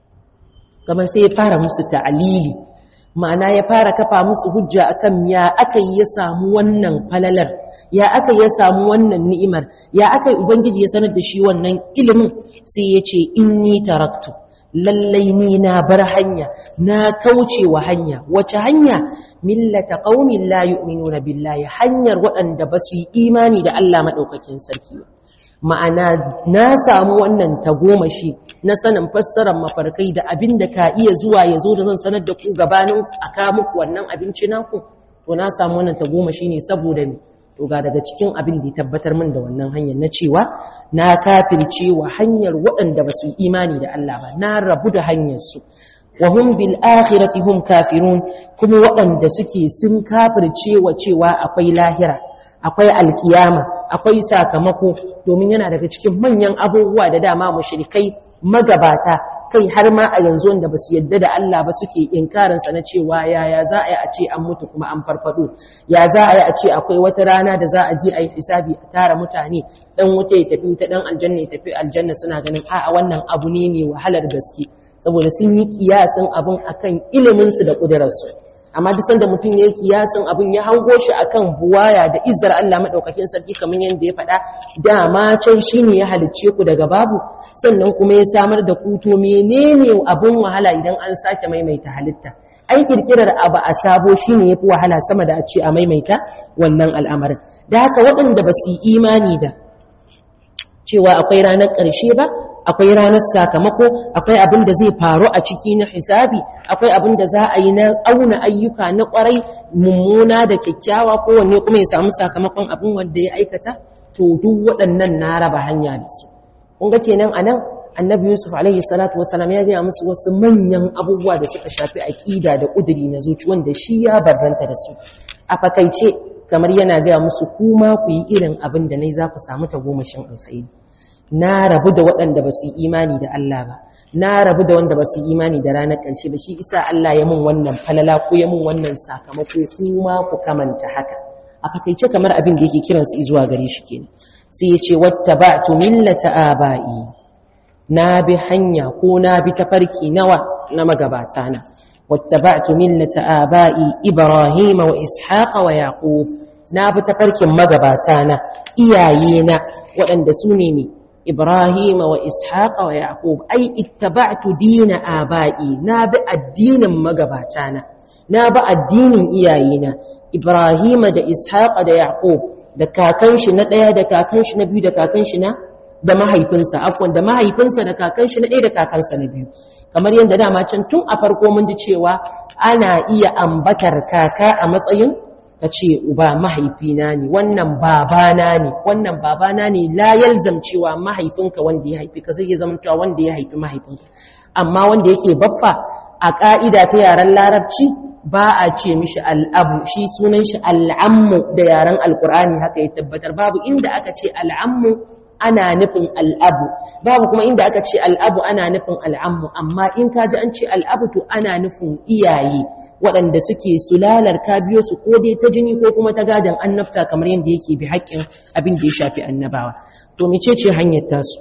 kamar sai ya fara musu ta'alili ma'ana ya fara kafa musu hujja akan ya aka yi ya samu wannan falalar ya aka ya samu wannan ni'imar ya aka ubangiji ya sanar da shi wannan ilimin sai ya ce inni taraktu lallai ni na bar hanya na kauce wa hanya wace hanya millata qaumin la yu'minuna billahi hanyar waɗanda ba su yi imani da Allah madaukakin sarki ba ma'ana na samu wannan tagomashi na sanin fassarar mafarkai da abin da ka iya zuwa ya zo da zan sanar da ku gabanin a kawo muku wannan abinci naku to na samu wannan tagomashi ne saboda ni to ga daga cikin abin da ya tabbatar min da wannan hanyar na cewa na kafirce wa hanyar waɗanda ba su yi imani da Allah ba na rabu da hanyar su wa hum bil akhirati hum kafirun kuma waɗanda suke sun kafirce wa cewa akwai lahira akwai alkiyama akwai sakamako domin yana daga cikin manyan abubuwa da dama mushrikai magabata kai har ma a yanzu wanda ba su yadda da Allah ba suke inkarinsa na cewa yaya za a yi a ce an mutu kuma an farfado ya za a yi a ce akwai wata rana da za a je a yi hisabi a tara mutane dan wuta ya tafi ta dan aljanna ya tafi aljanna suna ganin a'a wannan abu ne mai wahalar gaske saboda sun yi kiyasin abun akan iliminsu da ƙudurarsu amma duk sanda mutum ya yi kiyasin abin ya hango shi akan buwaya da izar Allah madaukakin sarki kamar yadda ya faɗa dama can shine ya halicce ku daga babu sannan kuma ya samar da ku to menene abin wahala idan an sake maimaita halitta ai kirkirar abu a sabo shine yafi wahala sama da a ce a maimaita wannan al'amarin da haka waɗanda ba su yi imani da cewa akwai ranar ƙarshe ba akwai ranar sakamako akwai abin da zai faru a ciki na hisabi akwai abin da za a yi na auna ayyuka na kwarai mummuna da kyakkyawa kowanne kuma ya samu sakamakon abin wanda ya aikata to duk waɗannan na raba hanya da su kun ga kenan anan annabi yusuf alaihi salatu wasalam ya gaya musu wasu manyan abubuwa da suka shafi aƙida da ƙuduri na zuci wanda shi ya barranta da su a fakaice kamar yana gaya musu kuma ku yi irin abin da nai za ku samu tagomashin alkhairi na rabu da waɗanda ba su yi imani da Allah ba na rabu da wanda ba su yi imani da ranar ƙarshe ba shi isa Allah ya mun wannan falala ko ya mun wannan sakamako kuma ku kamanta haka a fakaice kamar abin da yake kiran su zuwa gare shi kenan sai ya ce wattaba'tu millata aba'i na bi hanya ko na bi tafarki nawa na magabata na wattaba'tu millata aba'i ibrahima wa ishaqa wa yaqub na bi tafarkin magabata na iyayena waɗanda su ne ne إبراهيم وإسحاق ويعقوب أي اتبعت دين آبائي ناب الدين مقباتانا ناب الدين إياينا إبراهيم دا إسحاق دا يعقوب da kakanshi na ɗaya da kakanshi na biyu da kakanshi na da mahaifinsa afwan da mahaifinsa da kakanshi na ɗaya da kakansa na biyu kamar yadda dama can tun a farko mun ji cewa ana iya ambatar kaka a matsayin ka ce uba mahaifina ne wannan babana ne wannan babana ne la yalzam cewa mahaifinka wanda ya haifi ka zai iya zamantawa wanda ya haifi mahaifinka amma wanda yake baffa a ƙa'ida ta yaren larabci ba a ce mishi al'abu shi sunan shi al'ammu da yaren alkur'ani haka ya tabbatar babu inda aka ce al'ammu ana nufin al'abu babu kuma inda aka ce al'abu ana nufin al'ammu amma in ka ji an ce al'abu to ana nufin iyaye waɗanda suke sulalar ka biyo su ko dai ta jini ko kuma ta gadan annabta kamar yadda yake bi haƙƙin abin da ya shafi annabawa to mecece hanyar tasu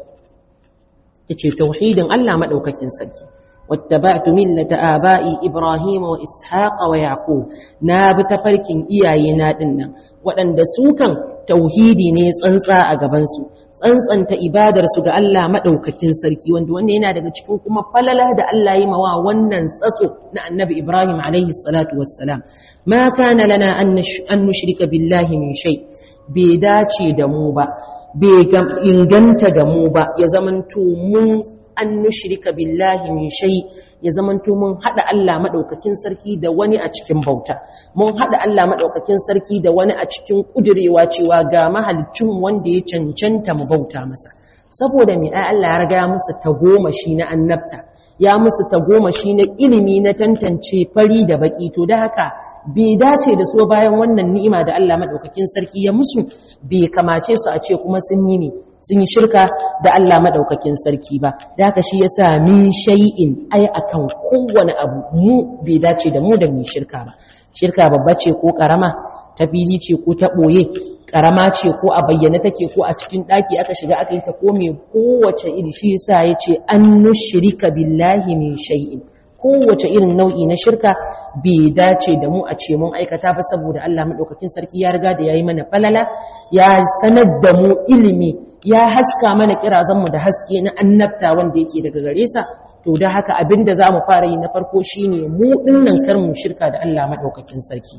yace tauhidin Allah madaukakin sarki واتبعت ملة آبائي إبراهيم وإسحاق ويعقوب ناب تفركين إياينا دنا وأن دسوكا توحيدي نيس أنسا أغبانسو أنسا أنت إبادر سوغا ألا مدوكتين سركي وان دوان ينا دقا تكون كما فللا دا ألا يموا ونن سسو نا النبي إبراهيم عليه الصلاة والسلام ما كان لنا أن, نش أن نشرك بالله من شيء بيداتي دموبا بيغم إنغنت دموبا يزمنتو من an nushrika billahi min shay ya zamanto mun hada Allah madaukakin sarki da wani a cikin bauta mun hada Allah madaukakin sarki da wani a cikin kudirewa cewa ga mahalicin wanda ya cancanta mu bauta masa saboda me ai Allah ya riga ya musu tagomashi na annabta ya musu tagomashi na ilimi na tantance fari da baki to da haka bai dace da so bayan wannan ni'ima da Allah madaukakin sarki ya musu bai kamace su a ce kuma sun yi ne sun yi shirka da Allah madaukakin sarki ba da haka shi yasa min shay'in ai akan kowane abu mu bai dace da mu da mu shirka ba shirka babba ce ko karama ta fili ce ko ta boye karama ce ko a bayyana take ko a cikin daki aka shiga aka yi ta ko me kowace iri shi yasa yace an nushrika billahi min shay'in kowace irin nau'i na shirka bai dace da mu a ce mun aikata ba saboda Allah madaukakin sarki ya riga da yayi mana falala ya sanar da mu ilimi ya haska mana kirazanmu da haske na annabta wanda yake daga gare sa to da haka abinda zamu fara yi na farko shine mu dinnan kar mu shirka da Allah madaukakin sarki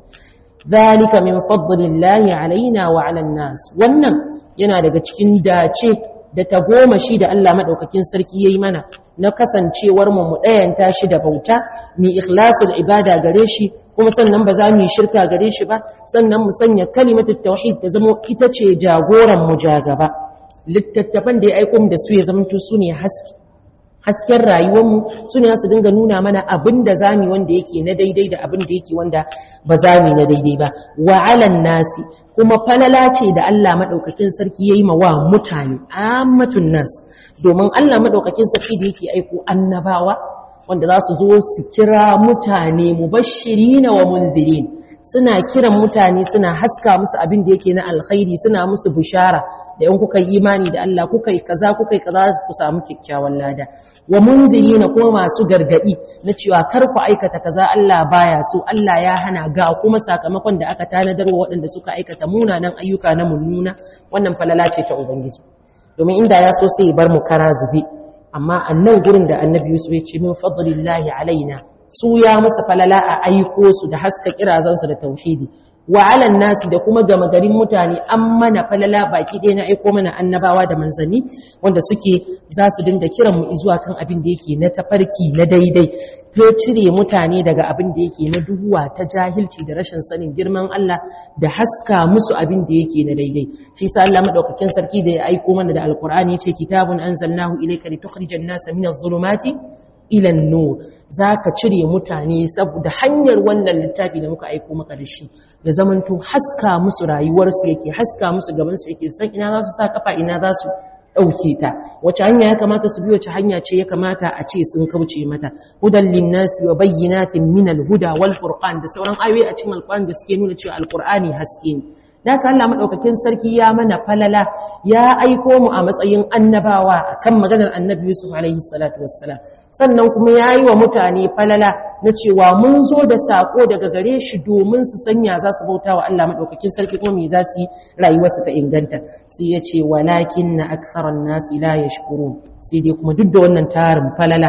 zalika min fadlillahi alaina wa ala nas wannan yana daga cikin dace da tagomashi da Allah madaukakin sarki yayi mana na kasancewar mu mu dayanta shi da bauta mi ikhlasul ibada gare shi kuma sannan ba za mu yi shirka gare shi ba sannan mu sanya kalimatut tauhid ta zama ita ce jagoran mu jagaba littattafan da ya aiko mu da su ya zama su ne haske hasken rayuwarmu su ne su dinga nuna mana abin da zami wanda yake na daidai da abin da yake wanda ba zami na daidai ba wa alan nasi kuma falala ce da Allah madaukakin sarki yayi ma wa mutane ammatun nas domin Allah madaukakin sarki da yake aiko annabawa wanda za su zo su kira mutane mubashirina wa munzirin suna kiran mutane suna haska musu abin da yake na alkhairi suna musu bishara da in kuka yi imani da Allah kuka yi kaza kuka yi kaza ku samu kyakkyawan lada wa munzirina kuma masu gargadi na cewa kar ku aikata kaza Allah baya so Allah ya hana ga kuma sakamakon da aka tanadar wa waɗanda suka aikata munanan ayyuka na munnuna wannan falala ce ta ubangiji domin inda ya so sai ya bar mu kara zube amma annan gurin da annabi Yusuf ya ce min fadlillahi alaina su ya musu falala a aiko su da haska kirazansu da tauhidi wa alan nasi da kuma gama garin mutane an mana falala baki ɗaya na aiko mana annabawa da manzanni wanda suke za su dinga kiran mu zuwa kan abin da yake na tafarki na daidai ko cire mutane daga abin da yake na duhuwa ta jahilci da rashin sanin girman Allah da haska musu abin da yake na daidai shi sa Allah madaukakin sarki da ya aiko mana da alqur'ani yace kitabun anzalnahu ilayka litukhrijan nasa minadh dhulumati ilan nur za ka cire mutane saboda hanyar wannan littafi da muka aiko maka da shi ya zamanto haska musu rayuwarsu yake haska musu gabansu yake san ina za su sa kafa ina za su ɗauke ta wace hanya ya kamata su bi wace hanya ce ya kamata a ce sun kauce mata hudan linnasi wa bayyinatin min alhuda wal furqan da sauran ayoyi a cikin alqur'ani da suke nuna cewa alqur'ani haske ne da haka Allah madaukakin sarki ya mana falala ya aiko mu a matsayin annabawa akan maganar annabi Yusuf alaihi salatu wassalam sannan kuma ya yi wa mutane falala na cewa mun zo da sako daga gare shi domin su sanya za su bauta wa Allah madaukakin sarki kuma me za su yi rayuwarsu ta inganta sai ya ce walakin na aksaran nasi la yashkurun sai dai kuma duk da wannan tarin falala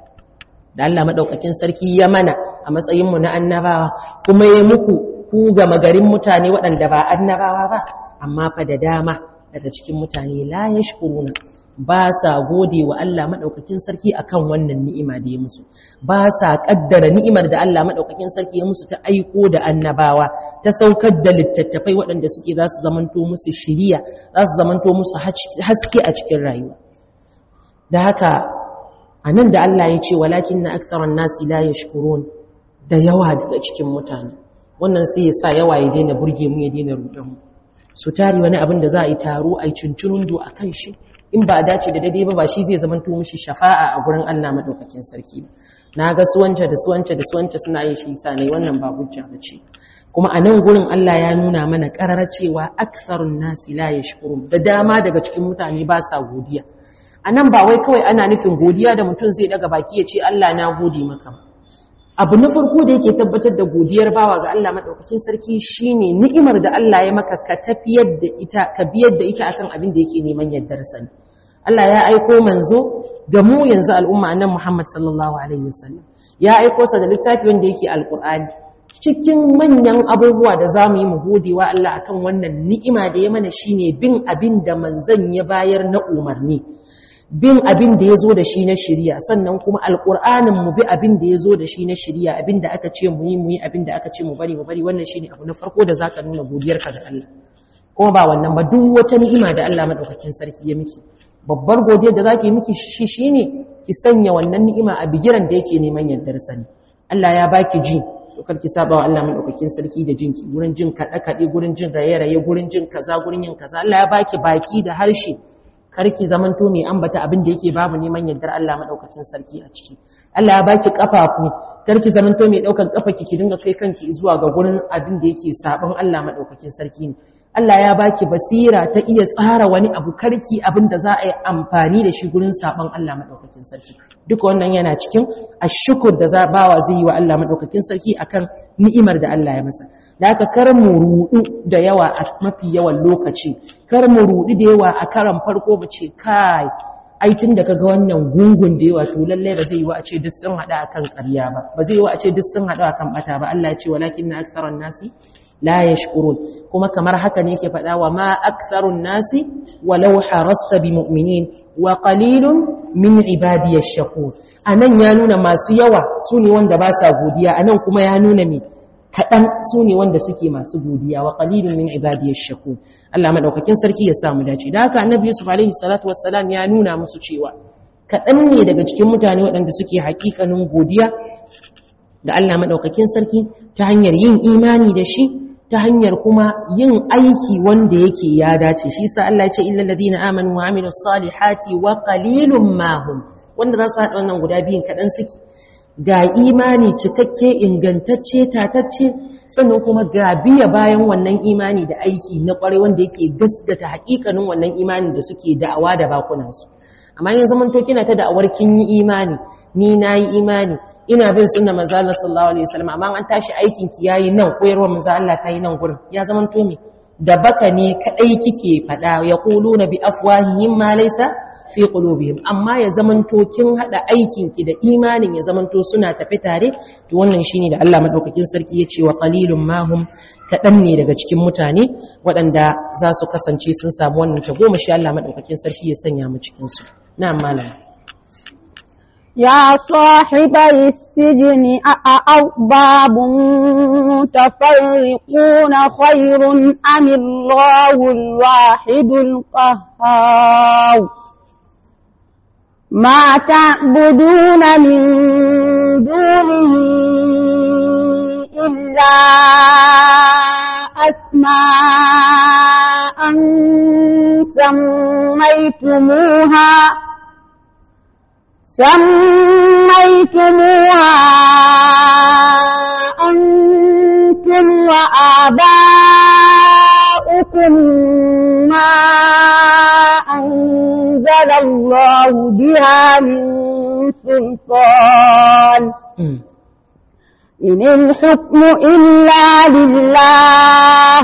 da Allah madaukakin sarki ya mana a matsayin mu na annabawa kuma ya muku ku ga magarin mutane waɗanda ba annabawa ba amma fa da dama daga cikin mutane la yashkuruna ba sa gode wa Allah madaukakin sarki akan wannan ni'ima da ya musu ba sa kaddara ni'imar da Allah madaukakin sarki ya musu ta aiko da annabawa ta saukar da littattafai waɗanda suke za su zamanto musu shiriya za su zamanto musu haske a cikin rayuwa da haka anan da Allah ya ce walakin na aktharan nasi la yashkurun da yawa daga cikin mutane wannan sai ya sa yawa ya daina burge mu ya daina rudan mu su tari wani abin da za a yi taro a yi cincirundo a kan shi in ba a dace da daidai ba ba shi zai zama to mishi shafa'a a gurin Allah madaukakin sarki ba na ga suwance da suwance da suwance suna yin shi sa ne wannan ba hujja bace kuma a nan gurin Allah ya nuna mana ƙarar cewa aksarun nasi la yashkurun da dama daga cikin mutane ba sa godiya a nan ba wai kawai ana nufin godiya da mutum zai daga baki ya ce Allah na gode maka abu na farko da yake tabbatar da godiyar bawa ga Allah madaukakin sarki shine ni'imar da Allah ya maka ka tafiyar da ita ka biyar da ita akan abin da yake neman yardar sa Allah ya aiko manzo ga mu yanzu al'umma annabi Muhammad sallallahu alaihi wasallam ya aiko sa da littafi wanda yake alqur'ani cikin manyan abubuwa da za mu yi mu gode wa Allah akan wannan ni'ima da ya mana shine bin abin da manzon ya bayar na umarni bin abin da ya zo da shi na shirya sannan kuma alƙur'anin mu bi abin da ya zo da shi na shirya abin da aka ce mu yi mu yi abin da aka ce mu bari mu bari wannan shine abu na farko da zaka nuna godiyarka ga Allah kuma ba wannan ba duk wata ni'ima da Allah madaukakin sarki ya miki babbar godiyar da zaki miki shi shine ki sanya wannan ni'ima a bigiran da yake neman yardar sani Allah ya baki ji to kar ki saba wa Allah madaukakin sarki da jinki gurin jin kada kade gurin jin raye-raye gurin jin kaza gurin yin kaza Allah ya baki baki da harshe karki zamanto mai ambata abin da yake babu neman yardar Allah madaukakin sarki a ciki Allah ya baki kafafu karki zamanto mai daukan kafa ki dinga kai kanki zuwa ga gurin abin da yake sabon Allah madaukakin sarki ne Allah ya baki basira ta iya tsara wani abu karki abin da za a yi amfani da shi gurin sabon Allah madaukakin sarki duka wannan yana cikin ashukur da za bawa zai yi wa Allah madaukakin sarki akan ni'imar da Allah ya masa da haka kar mu rudu da yawa a mafi yawan lokaci kar mu rudu da yawa a karan farko mu ce kai ai tun da kaga wannan gungun da yawa to lalle ba zai yi wa a ce duk sun hada akan ƙarya ba ba zai yi wa a ce duk sun hada akan bata ba Allah ya ce walakinna aktharan nasi la yashkurun kuma kamar haka ne yake faɗa wa ma aktharun nasi walau harasta bi mu'minin wa qalilun min ibadiyash shakur anan ya nuna masu yawa sune wanda ba sa godiya anan kuma ya nuna me kaɗan su ne wanda suke masu godiya wa qalilun min ibadiyash shakur Allah madaukakin sarki ya samu dace da haka annabi Yusuf alaihi salatu wassalam ya nuna musu cewa kaɗan ne daga cikin mutane waɗanda suke haƙiƙanin godiya da Allah madaukakin sarki ta hanyar yin imani da shi ta hanyar kuma yin aiki wanda yake ya dace shi sa Allah ya ce illal ladina amanu wa amilus salihati wa qalilum ma hum wanda za su haɗa wannan guda biyun kaɗan suke ga imani cikakke ingantacce tatacce sannan kuma ga biya bayan wannan imani da aiki na ƙwarai wanda yake gaskata haƙiƙanin wannan imanin da suke da'awa da bakunansu amma yin zaman to kina ta da'awar kin yi imani ni na yi imani ina bin sunna manzo Allah sallallahu alaihi wasallam amma an tashi aikin ki yayi nan koyarwa manzo Allah ta yi nan gurin ya zaman to me da baka ne kadai kike fada yaquluna bi afwahihim ma laysa fi qulubihim amma ya zaman to kin hada aikin ki da imanin ya zaman to suna tafi tare to wannan shine da Allah madaukakin sarki ya ce wa qalilum ma hum kadan ne daga cikin mutane waɗanda za su kasance sun samu wannan tagomashi Allah madaukakin sarki ya sanya mu cikin su na'am malam يا صاحبي السجن أأرباب متفرقون خير أم الله الواحد القهار ما تعبدون من دونه إلا أسماء سميتموها سميتموها أنتم وآباؤكم ما أنزل الله بها من سلطان إن الحكم إلا لله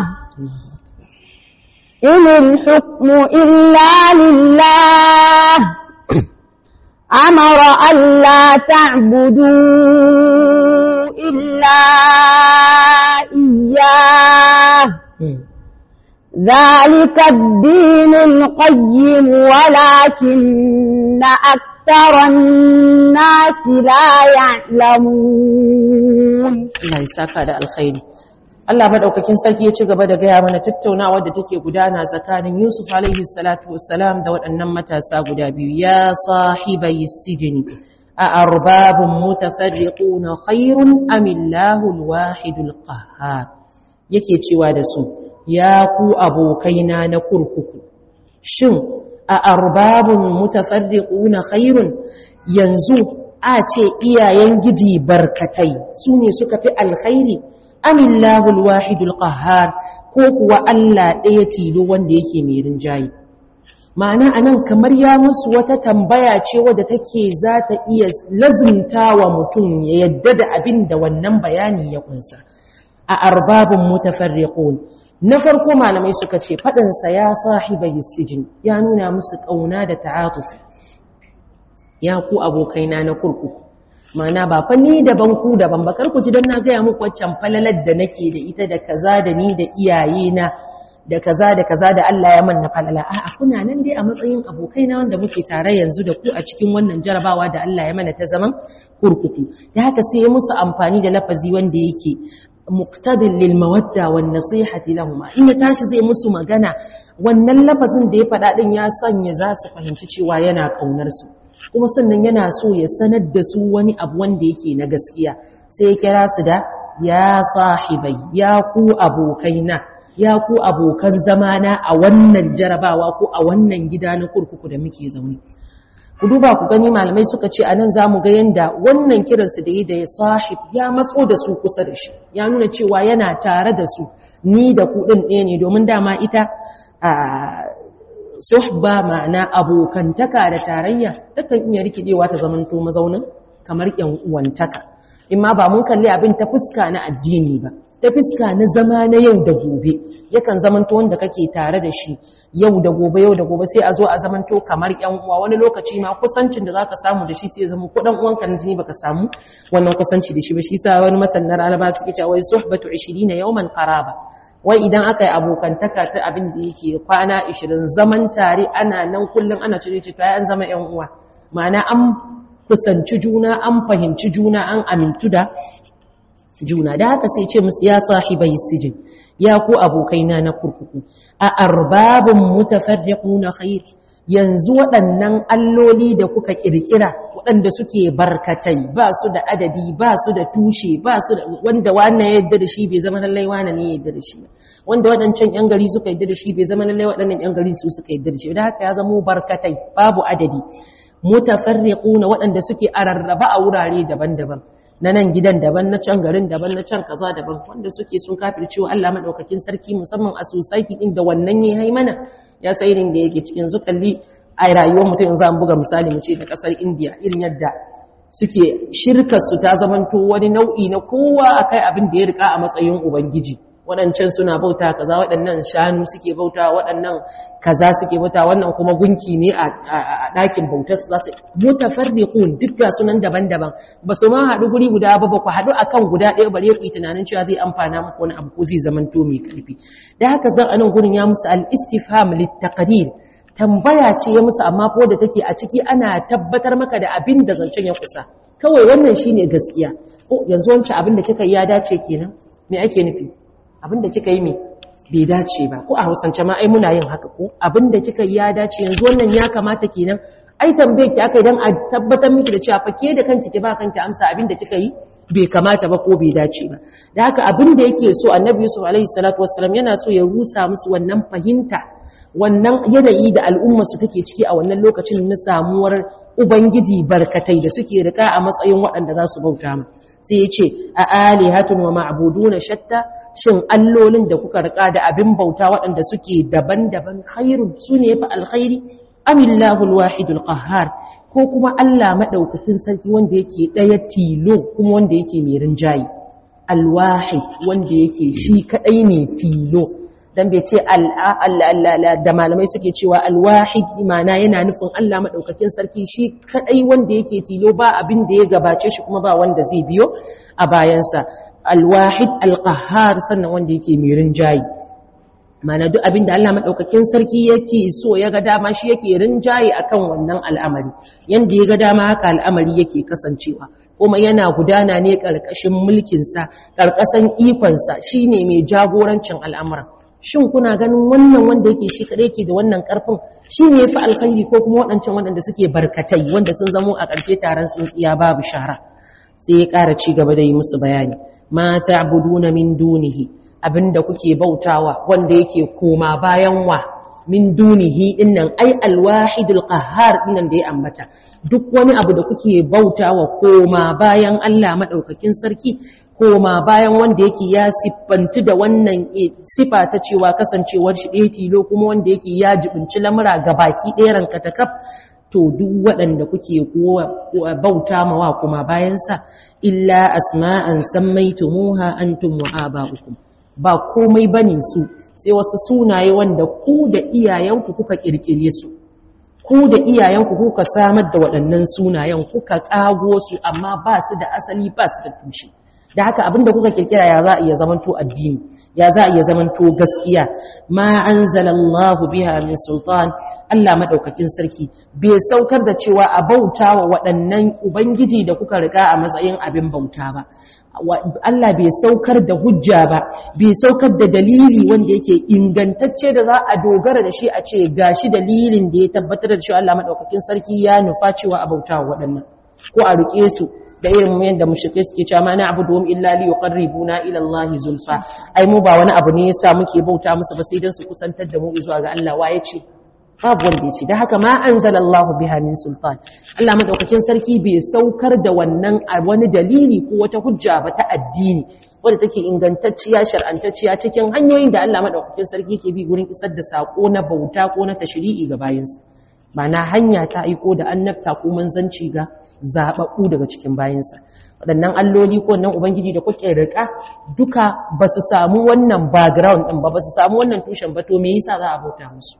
إن الحكم إلا لله أمر ألا تعبدوا إلا إياه ذلك الدين القيم ولكن أكثر الناس لا يعلمون Allah ya saka da alkhairi Allah madaukakin sarki ya ci gaba da gaya mana tattaunawa da take gudana tsakanin Yusuf alaihi salatu wassalam da waɗannan matasa guda biyu ya sahibai sijini a arbabun mutafarriquna khairun am Allahu alwahidul qahhar yake cewa da su ya ku abokaina na kurkuku shin a arbabun mutafarriquna khairun yanzu a ce iyayen giji barkatai su ne suka fi alkhairi amillahu alwahidul qahhar ko kuwa Allah ɗaya tilo wanda yake mai rinjayi ma'ana anan kamar ya musu wata tambaya ce wadda take za ta iya lazimta wa mutum ya yadda da abin da wannan bayani ya kunsa a arbabin mutafarriqun na farko malamai suka ce faɗinsa ya sahibai sijin ya nuna musu ƙauna da ta'atuf ya ku abokaina na kurkuku mana ba fa ni daban ku daban ba kar ku ji dan na gaya muku waccan falalar da nake da ita da kaza da ni da iyayena da kaza da kaza da Allah ya manna falala a'a kuna nan dai a matsayin abokaina wanda muke tare yanzu da ku a cikin wannan jarabawa da Allah ya mana ta zaman kurkuku da haka sai ya musu amfani da lafazi wanda yake muqtadin lil mawadda wan nasihati lahum in ya tashi zai musu magana wannan lafazin da ya faɗa din ya sanya za su fahimci cewa yana kaunar su kuma sannan yana so ya sanar da su wani abu wanda yake na gaskiya sai ya kira su da ya sahibai ya ku abokaina ya ku abokan zamana a wannan jarabawa ko a wannan gida na kurkuku da muke zaune ku duba ku gani malamai suka ce anan zamu ga yanda wannan kiransu da yi da ya sahib ya matso da su kusa da shi ya nuna cewa yana tare da su ni da ku din ɗaya ne domin dama ita a suhba ma'ana abokantaka da tarayya takan iya rikidewa ta zamanto mazaunin kamar yan uwantaka imma ba mun kalli abin ta fuska na addini ba ta fuska na zama na yau da gobe yakan zamanto wanda kake tare da shi yau da gobe yau da gobe sai a zo a zamanto kamar yan uwa wani lokaci ma kusancin da zaka samu da shi sai ya zama kudan uwanka na jini baka samu wannan kusanci da shi ba shi sa wani masannar alaba suke cewa wai suhbatu 20 yawman qaraba wai idan aka yi abokantaka ta abin da yake kwana 20 zaman tare ana nan kullum ana cire ce to an zama yan uwa ma'ana an kusanci juna an fahimci juna an amintu da juna da haka sai ce musu ya sahibai sijin ya ku abokaina na kurkuku a arbabun mutafarriquna khair yanzu waɗannan alloli da kuka kirkira waɗanda suke barkatai ba su da adadi ba su da tushe ba su da wanda wannan ya yadda da shi bai zama lallai wannan ne ya yadda da shi wanda waɗancan yan gari suka yadda da shi bai zama lallai waɗannan yan gari su suka yadda da shi da haka ya zama barkatai babu adadi mutafarriquna waɗanda suke ararraba a wurare daban-daban na nan gidan daban na can garin daban na can kaza daban wanda suke sun kafirce wa Allah madaukakin sarki musamman a society din da wannan ya hai mana ya sai irin da yake cikin zukalli a rayuwar mutum yanzu an buga misali mu ce da kasar India irin yadda suke shirkar su ta zamanto wani nau'i na kowa akai abin da ya rika a matsayin ubangiji waɗancan suna bauta kaza waɗannan shanu suke bauta waɗannan kaza suke bauta wannan kuma gunki ne a ɗakin bautar su zasu mutafarriqun duk ga sunan daban-daban ba su ma haɗu guri guda ba ba ku haɗu akan guda ɗaya bare ku yi tunanin cewa zai amfana muku wani abu ko zai zamanto mai ƙarfi da haka zan anan gurin ya musu al-istifham lit-taqdir tambaya ce ya musu amma ko da take a ciki ana tabbatar maka da abin da zancen ya kusa kawai wannan shine gaskiya ko yanzu wancan abin da kika yi ya dace kenan me ake nufi abinda kika yi me bai dace ba ko a hausance ma ai muna yin haka ko abinda kika yi ya dace yanzu wannan ya kamata kenan ai tambaye ki aka idan a tabbatar miki da cewa fa ke da kanki ki ba kanki amsa abinda kika yi bai kamata ba ko bai dace ba da haka abinda yake so annabi yusuf alaihi salatu wassalam yana so ya rusa musu wannan fahimta wannan yanayi da al'umma su take ciki a wannan lokacin na samuwar ubangiji barkatai da suke rika a matsayin waɗanda za su bauta ma sai ya ce a alihatun wa ma'buduna shatta shin allolin da kuka rika da abin bauta waɗanda suke daban-daban khairun su ne fa alkhairi amillahu alwahidul qahhar ko kuma Allah madaukakin sarki wanda yake daya tilo kuma wanda yake mai rinjayi alwahid wanda yake shi kadai ne tilo dan bai ce da malamai suke cewa alwahid imana yana nufin Allah madaukakin sarki shi kadai wanda yake tilo ba abin da ya gabace shi kuma ba wanda zai biyo a bayansa alwahid alqahhar sannan wanda yake mai rinjayi mana duk abin da Allah madaukakin sarki yake so ya ga dama shi yake rinjayi akan wannan al'amari yanda ya ga dama haka al'amari yake kasancewa kuma yana gudana ne ƙarƙashin mulkinsa ƙarƙashin ikonsa shi ne mai jagorancin al'amuran shin kuna ganin wannan wanda yake shi kaɗai ke da wannan ƙarfin shi ne ya fi alkhairi ko kuma waɗancan waɗanda suke barkatai wanda sun zamo a ƙarshe taron tsintsiya babu shara sai ya ƙara ci gaba da yi musu bayani ma ta'buduna min dunihi abinda kuke bautawa wanda yake koma bayan wa min dunihi dinnan ai alwahidul qahhar dinnan da ya ambata duk wani abu da kuke bautawa koma bayan Allah madaukakin sarki koma bayan wanda yake ya siffantu da wannan sifa ta cewa kasancewar shi ɗaya tilo kuma wanda yake ya jibinci lamura ga baki ɗaya ranka ta kaf to duk waɗanda kuke bauta mawa kuma bayansa illa asma'an sammaitumuha antum wa aba'ukum ba komai bane su sai wasu sunaye wanda ku da iyayenku kuka kirkire su ku da iyayenku kuka samar da waɗannan sunayen kuka ƙago su amma ba su da asali ba su da tushe da haka abinda kuka kirkira ya za a iya zamanto addini ya za a iya zamanto gaskiya ma anzalallahu biha min sultan Allah madaukakin sarki bai saukar da cewa a bauta wa waɗannan ubangiji da kuka riga a matsayin abin bauta ba Allah bai saukar da hujja ba bai saukar da dalili wanda yake ingantacce da za a dogara da shi a ce gashi dalilin da ya tabbatar da cewa Allah madaukakin sarki ya nufa cewa a bauta wa waɗannan ko a rike su da irin yadda mushrike suke cewa ma na abuduhum illa li yuqarribuna ila Allah zulfa ai mu ba wani abu ne yasa muke bauta musu ba sai dan su kusantar da mu zuwa ga Allah waye ce babu wanda yace da haka ma anzalallahu biha min sultan Allah madaukakin sarki bai saukar da wannan wani dalili ko wata hujja ba ta addini wadda take ingantacciya shar'antacciya cikin hanyoyin da Allah madaukakin sarki ke bi gurin isar da sako na bauta ko na tashri'i ga bayinsa na hanya ta aiko da annabta ko manzanci ga zababbu daga cikin bayinsa waɗannan alloli ko nan ubangiji da kuke rika duka ba su samu wannan background ɗin ba ba su samu wannan tushen ba to me yasa za a bauta musu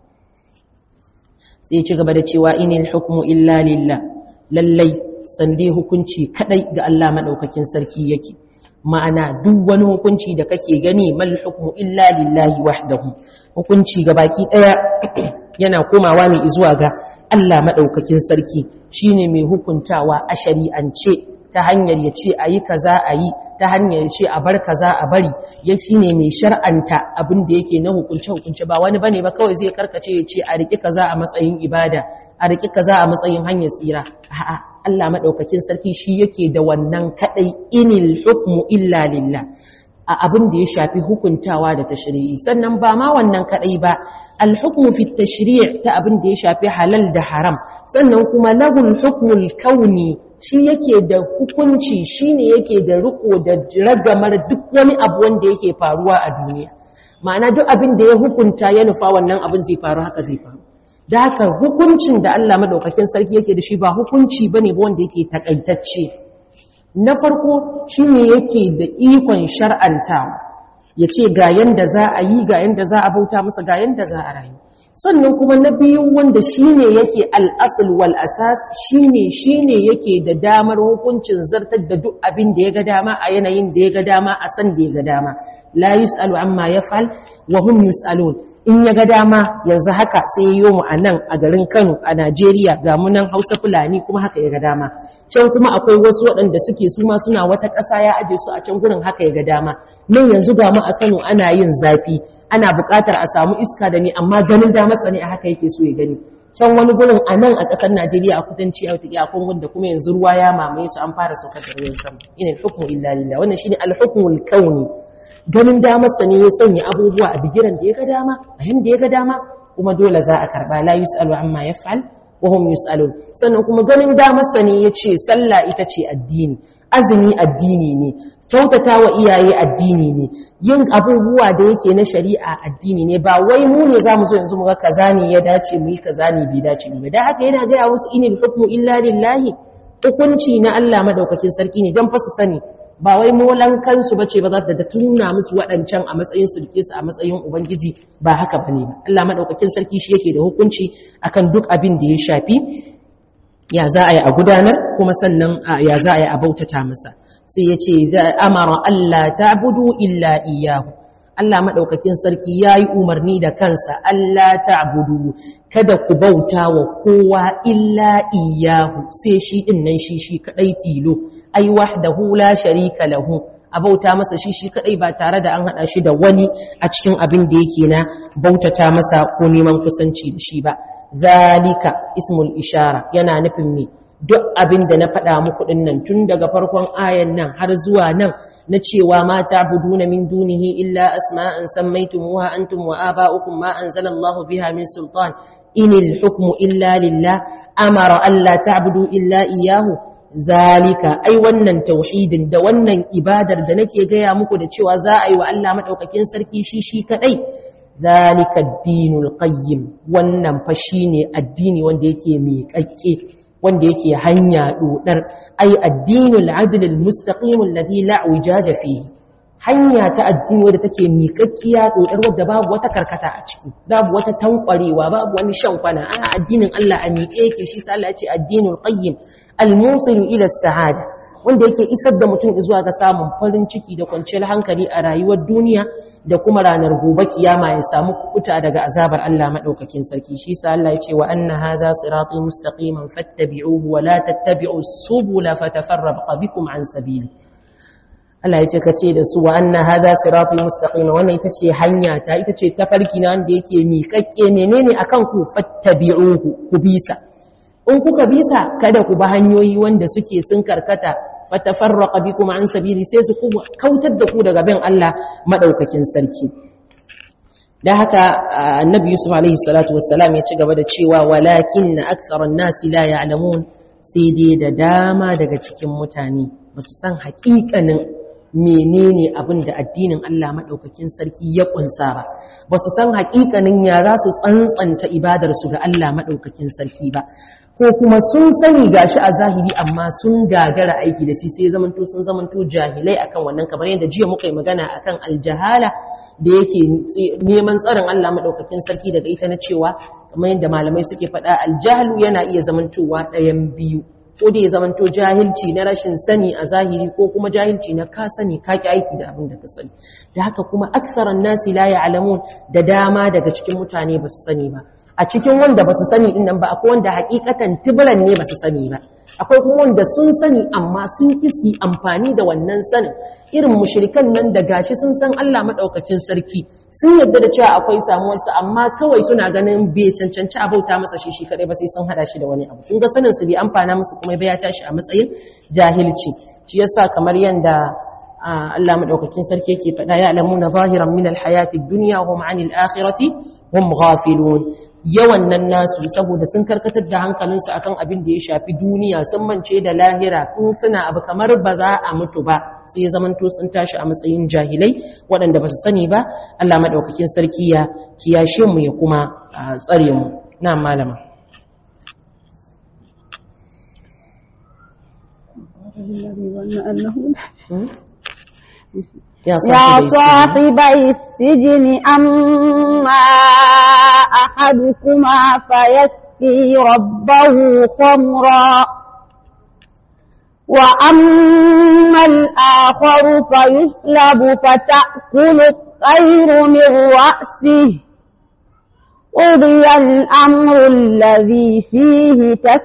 sai ci gaba da cewa inil hukmu illa lillah lallai sande hukunci kadai ga Allah madaukakin sarki yake ma'ana duk wani hukunci da kake gani mal hukmu illa lillahi wahdahu hukunci ga baki daya yana komawa ne zuwa ga Allah madaukakin sarki shine mai hukuntawa a shari'ance ta hanyar ya ce a yi kaza a yi ta hanyar ya ce a bar kaza a bari ya shi ne mai shar'anta abin da yake na hukunce-hukunce ba wani bane ba kawai zai karkace ya ce a riƙi kaza a matsayin ibada a riƙi kaza a matsayin hanyar tsira a'a Allah madaukakin sarki shi yake da wannan kadai inil hukmu illa lillah a abin da ya shafi hukuntawa da tashri'i sannan ba ma wannan kadai ba al-hukmu fi tashri' ta abin da ya shafi halal da haram sannan kuma lahul hukmul kauni shi yake da hukunci shine yake da riko da ragamar duk wani abu wanda yake faruwa a duniya ma'ana duk abin da ya hukunta ya nufa wannan abin zai faru haka zai faru da haka hukuncin da Allah madaukakin sarki yake da shi ba hukunci bane ba wanda yake takaitacce na farko shine yake da ikon shar'antawa ya ce ga yanda za a yi ga yanda za a bauta masa ga yanda za a rayu sannan kuma na biyu wanda shine yake al'asul wal asas shine shine yake da damar hukuncin zartar da duk abin da ya ga dama a yanayin da ya ga dama a san da ya ga dama la yus'alu amma yaf'al wa hum yus'alun in ya ga dama yanzu haka sai yayo mu a nan a garin Kano a Najeriya ga mu nan Hausa Fulani kuma haka ya ga dama can kuma akwai wasu waɗanda suke su ma suna wata ƙasa ya aje su a can gurin haka ya ga dama nan yanzu ga mu a Kano ana yin zafi ana buƙatar a samu iska da ni amma ganin damar sa ne a haka yake so ya gani can wani gurin a nan a ƙasar Najeriya a kudanci a wata Kongo da kuma yanzu ruwa ya mamaye su an fara saukar da ruwan sama ina hukmu illa lillah wannan shine al-hukmul kauni ganin damarsa ne ya sanya abubuwa a bigiran da ya ga dama a yanda ya ga dama kuma dole za a karba la yus'alu amma yaf'al wa hum yus'alun sannan kuma ganin damarsa ne ya ce sallah ita ce addini azumi addini ne kyautata wa iyaye addini ne yin abubuwa da yake na shari'a addini ne ba wai mu ne zamu zo yanzu mu ga kaza ne ya dace mu yi kaza ne bai dace mu da haka yana ga wasu inil hukmu illa lillahi hukunci na Allah madaukakin sarki ne dan fa su sani ba wai molan kansu bace ba za ta da tuna musu waɗancan a matsayin su rike su a matsayin ubangiji ba haka bane ba Allah madaukakin sarki shi yake da hukunci akan duk abin da ya shafi ya za a yi a gudanar kuma sannan ya za a yi a bautata masa sai ya ce amara Allah ta'budu illa iyyahu Allah madaukakin sarki yayi umarni da kansa Allah ta'budu kada ku bauta wa kowa illa iyyahu sai shi din nan shi shi kadai tilo ai wahdahu la sharika lahu a bauta masa shi shi kadai ba tare da an hada shi da wani a cikin abin da yake na bautata masa ko neman kusanci da shi ba zalika ismul ishara yana nufin me duk abin da na faɗa muku ɗin nan tun daga farkon ayan nan har zuwa nan na cewa ma ta'buduna min dunihi illa asma'an sammaytumuha antum wa aba'ukum ma anzalallahu biha min sultan inil hukmu illa lillah amara alla ta'budu illa iyyahu zalika ai wannan tauhidin da wannan ibadar da nake gaya muku da cewa za a yi wa Allah madaukakin sarki shi shi kadai zalika ad-dinul qayyim wannan fa shine addini wanda yake miƙaƙƙe wanda yake hanya dodar ai addinul adl al-mustaqim alladhi la wijaja fihi hanya ta addini wadda take miƙaƙƙiya dodar wadda babu wata karkata a ciki babu wata tankwarewa babu wani shan kwana a addinin Allah a miƙe yake shi sai Allah ya ce addinul qayyim al-musilu ila as-sa'ada wanda yake isar da mutum zuwa ga samun farin ciki da kwanciyar hankali a rayuwar duniya da kuma ranar gobe kiyama ya samu kukuta daga azabar Allah madaukakin sarki shi sa Allah ya ce wa anna hadha sirati mustaqiman fattabi'uhu wa la tattabi'u subula fatafarraqa bikum an sabili Allah ya ce ka ce da su wa anna hadha sirati mustaqima wannan ita ce hanya ta ita ce tafarki na wanda yake miƙaƙƙe menene akan ku fattabi'uhu ku bisa in kuka bisa kada ku ba hanyoyi wanda suke sun karkata fatafarraqa bikum an sabili sai su kautar da ku daga bin Allah madaukakin sarki dan haka annabi yusuf alaihi salatu wassalam ya ci gaba da cewa walakin aktharan nasi la ya'lamun sai dai da dama daga cikin mutane ba su san haƙiƙanin menene abin da addinin Allah maɗaukakin sarki ya ƙunsa ba ba su san haƙiƙanin ya za su tsantsanta ibadarsu ga Allah maɗaukakin sarki ba ko kuma sun sani gashi a zahiri amma sun gagara aiki da shi sai zamanto sun zamanto jahilai akan wannan kamar yadda jiya muka yi magana akan aljahala da yake neman tsarin Allah maɗaukakin sarki daga ita na cewa kamar yadda malamai suke faɗa aljahalu yana iya zamantowa ɗayan biyu ko da ya zamanto jahilci na rashin sani a zahiri ko kuma jahilci na ka sani ka ki aiki da abin da ka sani da haka kuma aksaran nasi la ya'lamun da dama daga cikin mutane ba su sani ba a cikin wanda ba su sani din nan ba akwai wanda hakikatan tibiran ne ba su sani ba akwai kuma wanda sun sani amma sun kisi amfani da wannan sanin irin mushrikan nan da gashi sun san Allah madaukakin sarki sun yadda da cewa akwai samuwarsa amma kawai suna ganin bai cancanci a bauta masa shi shi kadai ba sai sun hada shi da wani abu kun ga sanin su bai amfana musu kuma bai ya tashi a matsayin jahilci shi yasa kamar yanda Allah madaukakin sarki yake faɗa ya alamuna zahiran min alhayati ad-dunya hum 'anil akhirati hum ghafilun yawan nan nasu saboda sun karkatar da hankalinsu akan abin da ya shafi duniya sun mance da lahira in suna abu kamar ba za a mutu ba sai ya zamanto sun tashi a matsayin jahilai waɗanda ba su sani ba Allah maɗaukakin sarki ya kiyashe mu ya kuma tsare mu na malama يا صاحبي السجن أما أحدكما فيسقي ربه خمرا وأما الآخر فيسلب فتأكل الطير من رأسه قضي الأمر الذي فيه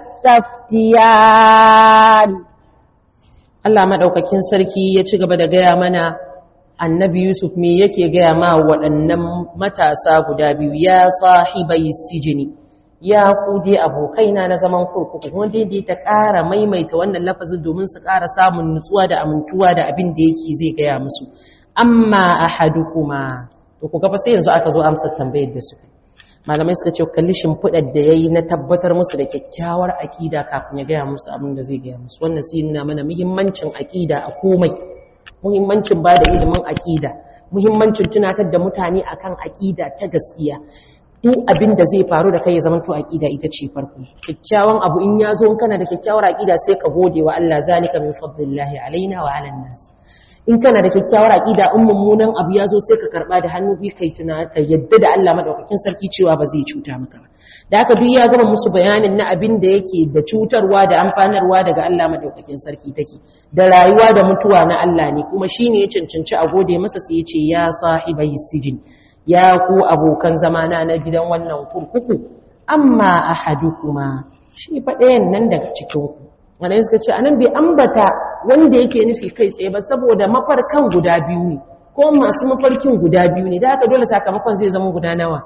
تستفتيان Allah maɗaukakin sarki ya ci gaba da gaya mana annabi Yusuf me yake gaya ma waɗannan matasa guda biyu ya sahibai sijini ya ku dai abokaina na zaman kurkuku wanda dai ta ƙara maimaita wannan lafazin domin su ƙara samun nutsuwa da amintuwa da abin da yake zai gaya musu amma ahadukuma to ku ga fa sai yanzu aka zo amsar tambayar da suka malamai suka ce kalli shimfiɗar da ya yi na tabbatar musu da kyakkyawar aƙida kafin ya gaya musu abin da zai gaya musu wannan sai nuna mana muhimmancin aƙida a komai muhimmancin ba da ilimin aƙida muhimmancin tunatar da mutane akan aƙida ta gaskiya duk abin da zai faru da kai ya zamanto aƙida ita ce farko kyakkyawan abu in ya zo kana da kyakkyawar aƙida sai ka gode wa Allah zalika min fadlillahi alaina wa ala nas in kana da kyakkyawar aqida in mummunan abu ya zo sai ka karba da hannu bi kai tuna ka yadda da Allah madaukakin sarki cewa ba zai cuta maka ba da haka duk ya gama musu bayanin na abin da yake da cutarwa da amfanarwa daga Allah madaukakin sarki take da rayuwa da mutuwa na Allah ne kuma shine ya cancanci a gode masa sai ya ce ya sahibai sijin ya ku abokan zamana na gidan wannan kurkuku amma ahadukuma shi fa ɗayan nan daga cikin ku wanda suka ce anan bai ambata wanda yake nufi kai tsaye ba saboda mafarkan guda biyu ne ko masu mafarkin guda biyu ne da haka dole sakamakon zai zama guda nawa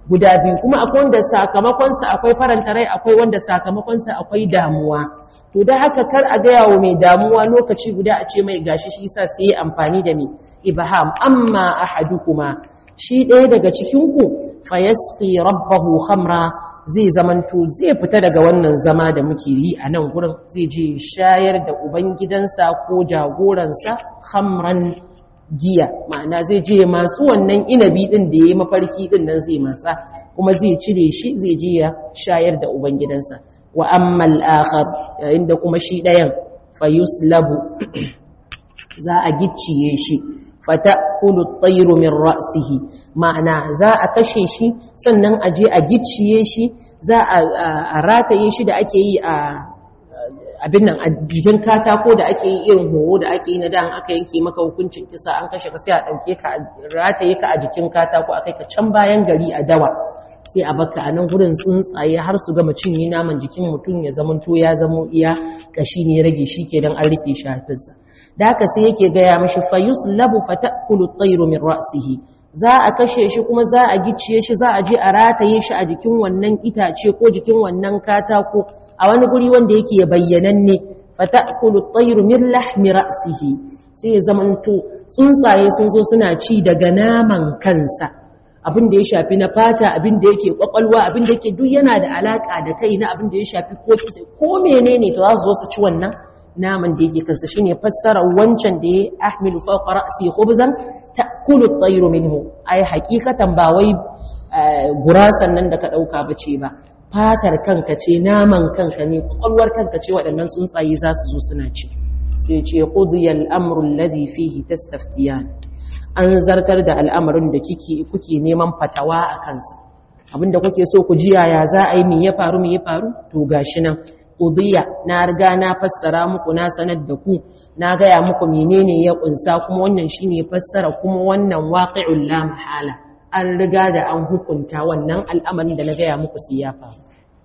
guda biyu kuma akwai wanda sakamakonsa akwai faranta rai akwai wanda sakamakonsa akwai damuwa to da haka kar a gaya wa mai damuwa lokaci guda a ce mai gashi shi sa sai yi amfani da mai ibham amma ahadukuma shi ɗaya daga cikinku fayasqi rabbahu khamra zai zamanto zai fita daga wannan zama da muke yi a nan gurin zai je shayar da ubangidansa ko jagoransa khamran giya ma'ana zai je masu wannan inabi din da yayi mafarki din nan zai matsa kuma zai cire shi zai je ya shayar da ubangidansa wa amma al-akhar yayin da kuma shi ɗayan fayuslabu za a gicciye shi fata'kulu at-tayru min ra'sihi ma'ana za a kashe shi sannan a je a gicciye shi za a rataye shi da ake yi a abin nan a jikin katako da ake yi irin horo da ake yi na dan aka yanke maka hukuncin kisa an kashe ka sai a dauke ka rataye ka a jikin katako akai ka can bayan gari a dawa sai a baka a nan gurin tsuntsaye har su gama cinye naman jikin mutum ya zamanto ya zamo iya kashi ne rage shi ke dan an rufe shafinsa da haka sai yake gaya mashi fayus labu fatakulu tayru min ra'sihi za a kashe shi kuma za a gicciye shi za a je a rataye shi a jikin wannan itace ko jikin wannan katako a wani guri wanda yake bayyananne fatakulu tayru min lahmi ra'sihi sai ya zamanto tsuntsaye sun zo suna ci daga naman kansa abin da ya shafi na fata abin da yake kwakwalwa abin da yake duk yana da alaka da kai na abin da ya shafi ko ko menene to za su zo su ci wannan naman da yake kansa shine fassara wancan da ya ahmilu fawqa ra'si khubzan ta'kulu at-tayru minhu ai hakikatan ba wai gurasan nan da ka dauka bace ba fatar kanka ce naman kanka ne kwakwalwar kanka ce waɗannan tsuntsaye za su zo suna ci sai ce qudiya al-amru alladhi fihi tastaftiyan an zartar da al'amarin da kike kuke neman fatawa a kansa abinda kuke so ku ji yaya za a yi me ya faru me ya faru to gashi nan qudiya na riga na fassara muku na sanar da ku na gaya muku menene ya kunsa kuma wannan shine fassara kuma wannan waqi'ul la mahala an riga da an hukunta wannan al'amarin da na gaya muku sai ya faru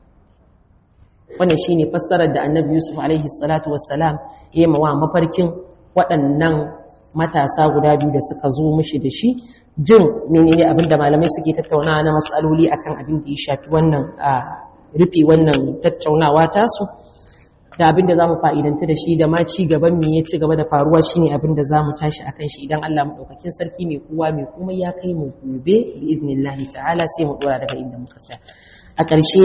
wannan shine fassarar da Annabi Yusuf alaihi salatu wassalam ya yi wa mafarkin waɗannan matasa guda biyu da suka zo mishi da shi jin menene abinda malamai suke tattaunawa na matsaloli akan abin da ya shafi wannan rufe wannan tattaunawa tasu da abinda za mu fa'idanta da shi da ma ci gaban me ya ci gaba da faruwa shi ne abinda za mu tashi a kan shi idan Allah maɗaukakin sarki mai kowa mai kuma ya kai mu gobe bi iznillahi ta'ala sai mu ɗora daga inda muka tsaya a ƙarshe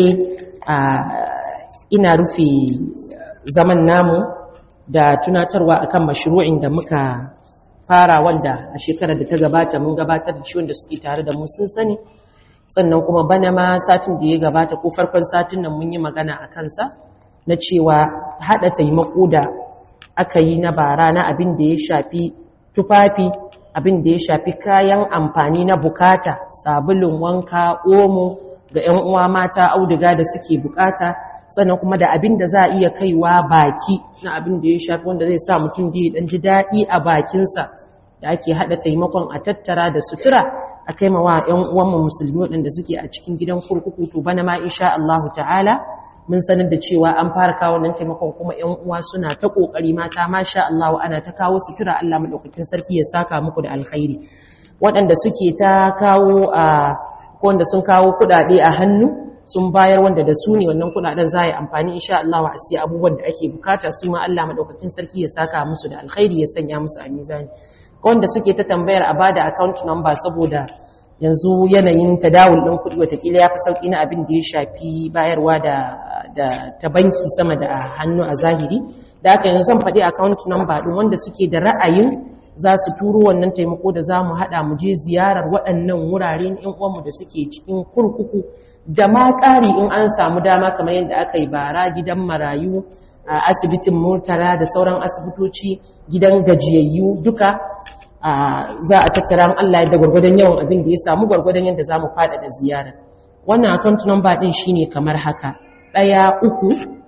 ina rufe zaman namu da tunatarwa akan mashru'in da muka fara wanda a shekarar da ta gabata mun gabatar da shi wanda suke tare da mu sun sani sannan kuma bana ma satin da ya gabata ko farkon satin nan mun yi magana a kansa na cewa haɗa taimako da aka yi na bara na abin da ya shafi tufafi abin da ya shafi kayan amfani na bukata sabulun wanka omo ga 'yan uwa mata auduga da suke bukata sannan kuma da abin da za a iya kaiwa baki na abin da ya shafi wanda zai sa mutum da ya dan ji daɗi a bakinsa da ake haɗa taimakon a tattara da sutura a kai mawa 'yan uwanmu musulmi waɗanda suke a cikin gidan kurkuku to bana ma insha Allahu ta'ala mun sanar da cewa an fara kawo nan taimakon kuma 'yan uwa suna ta kokari mata masha Allahu ana ta kawo sutura Allah madaukakin sarki ya saka muku da alkhairi waɗanda suke ta kawo a ko wanda sun kawo kuɗaɗe a hannu sun bayar wanda da su ne wannan kuɗaɗen za a yi amfani insha Allah wa asiya abubuwan da ake bukata su ma Allah madaukakin sarki ya saka musu da alkhairi ya sanya musu a mizani wanda suke ta tambayar a bada account number saboda yanzu yanayin tadawul ɗin kuɗi watakila ya fi sauƙi na abin da ya shafi bayarwa da ta banki sama da hannu a zahiri da aka yanzu zan faɗi account number ɗin wanda suke da ra'ayin za su turo wannan taimako da za mu haɗa mu je ziyarar waɗannan wurare na uwanmu da suke cikin kurkuku da ma ƙari in an samu dama kamar yadda aka yi bara gidan marayu a asibitin murtala da sauran asibitoci gidan gajiyayyu duka za a tattara Allah yadda gwargwadon yawan abin da ya samu gwargwadon yadda za mu fada da ziyara wannan account number din shine kamar haka ɗaya uku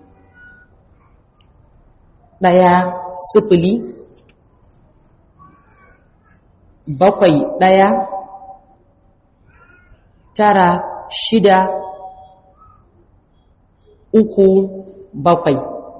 ɗaya sifili bakwai ɗaya tara shida uku bakwai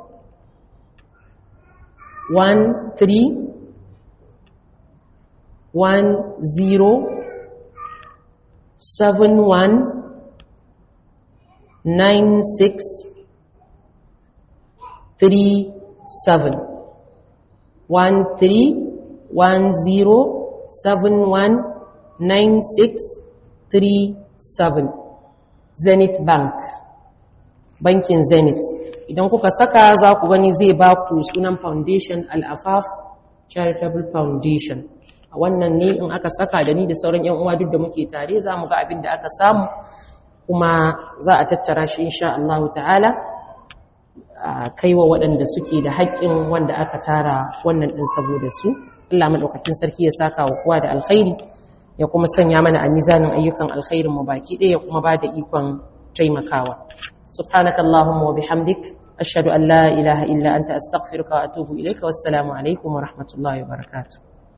one three one zero 1337 Zenith Bank bankin Zenith idan kuka saka za ku gani zai ba ku sunan foundation al-afaf charitable foundation a wannan ne in aka saka da ni da sauran yan uwa duk da muke tare za mu ga abin da aka samu kuma za a tattara shi insha Allah ta'ala a kaiwa waɗanda suke da haƙƙin wanda aka tara wannan ɗin saboda su Allah madaukakin sarki ya saka wa kowa da alkhairi ya kuma sanya mana a mizanin ayyukan alkhairin mu baki ɗaya ya kuma ba da ikon taimakawa subhanakallahumma wa bihamdik ashhadu an la ilaha illa anta astaghfiruka wa atubu ilayka wassalamu alaikum wa rahmatullahi wa barakatuh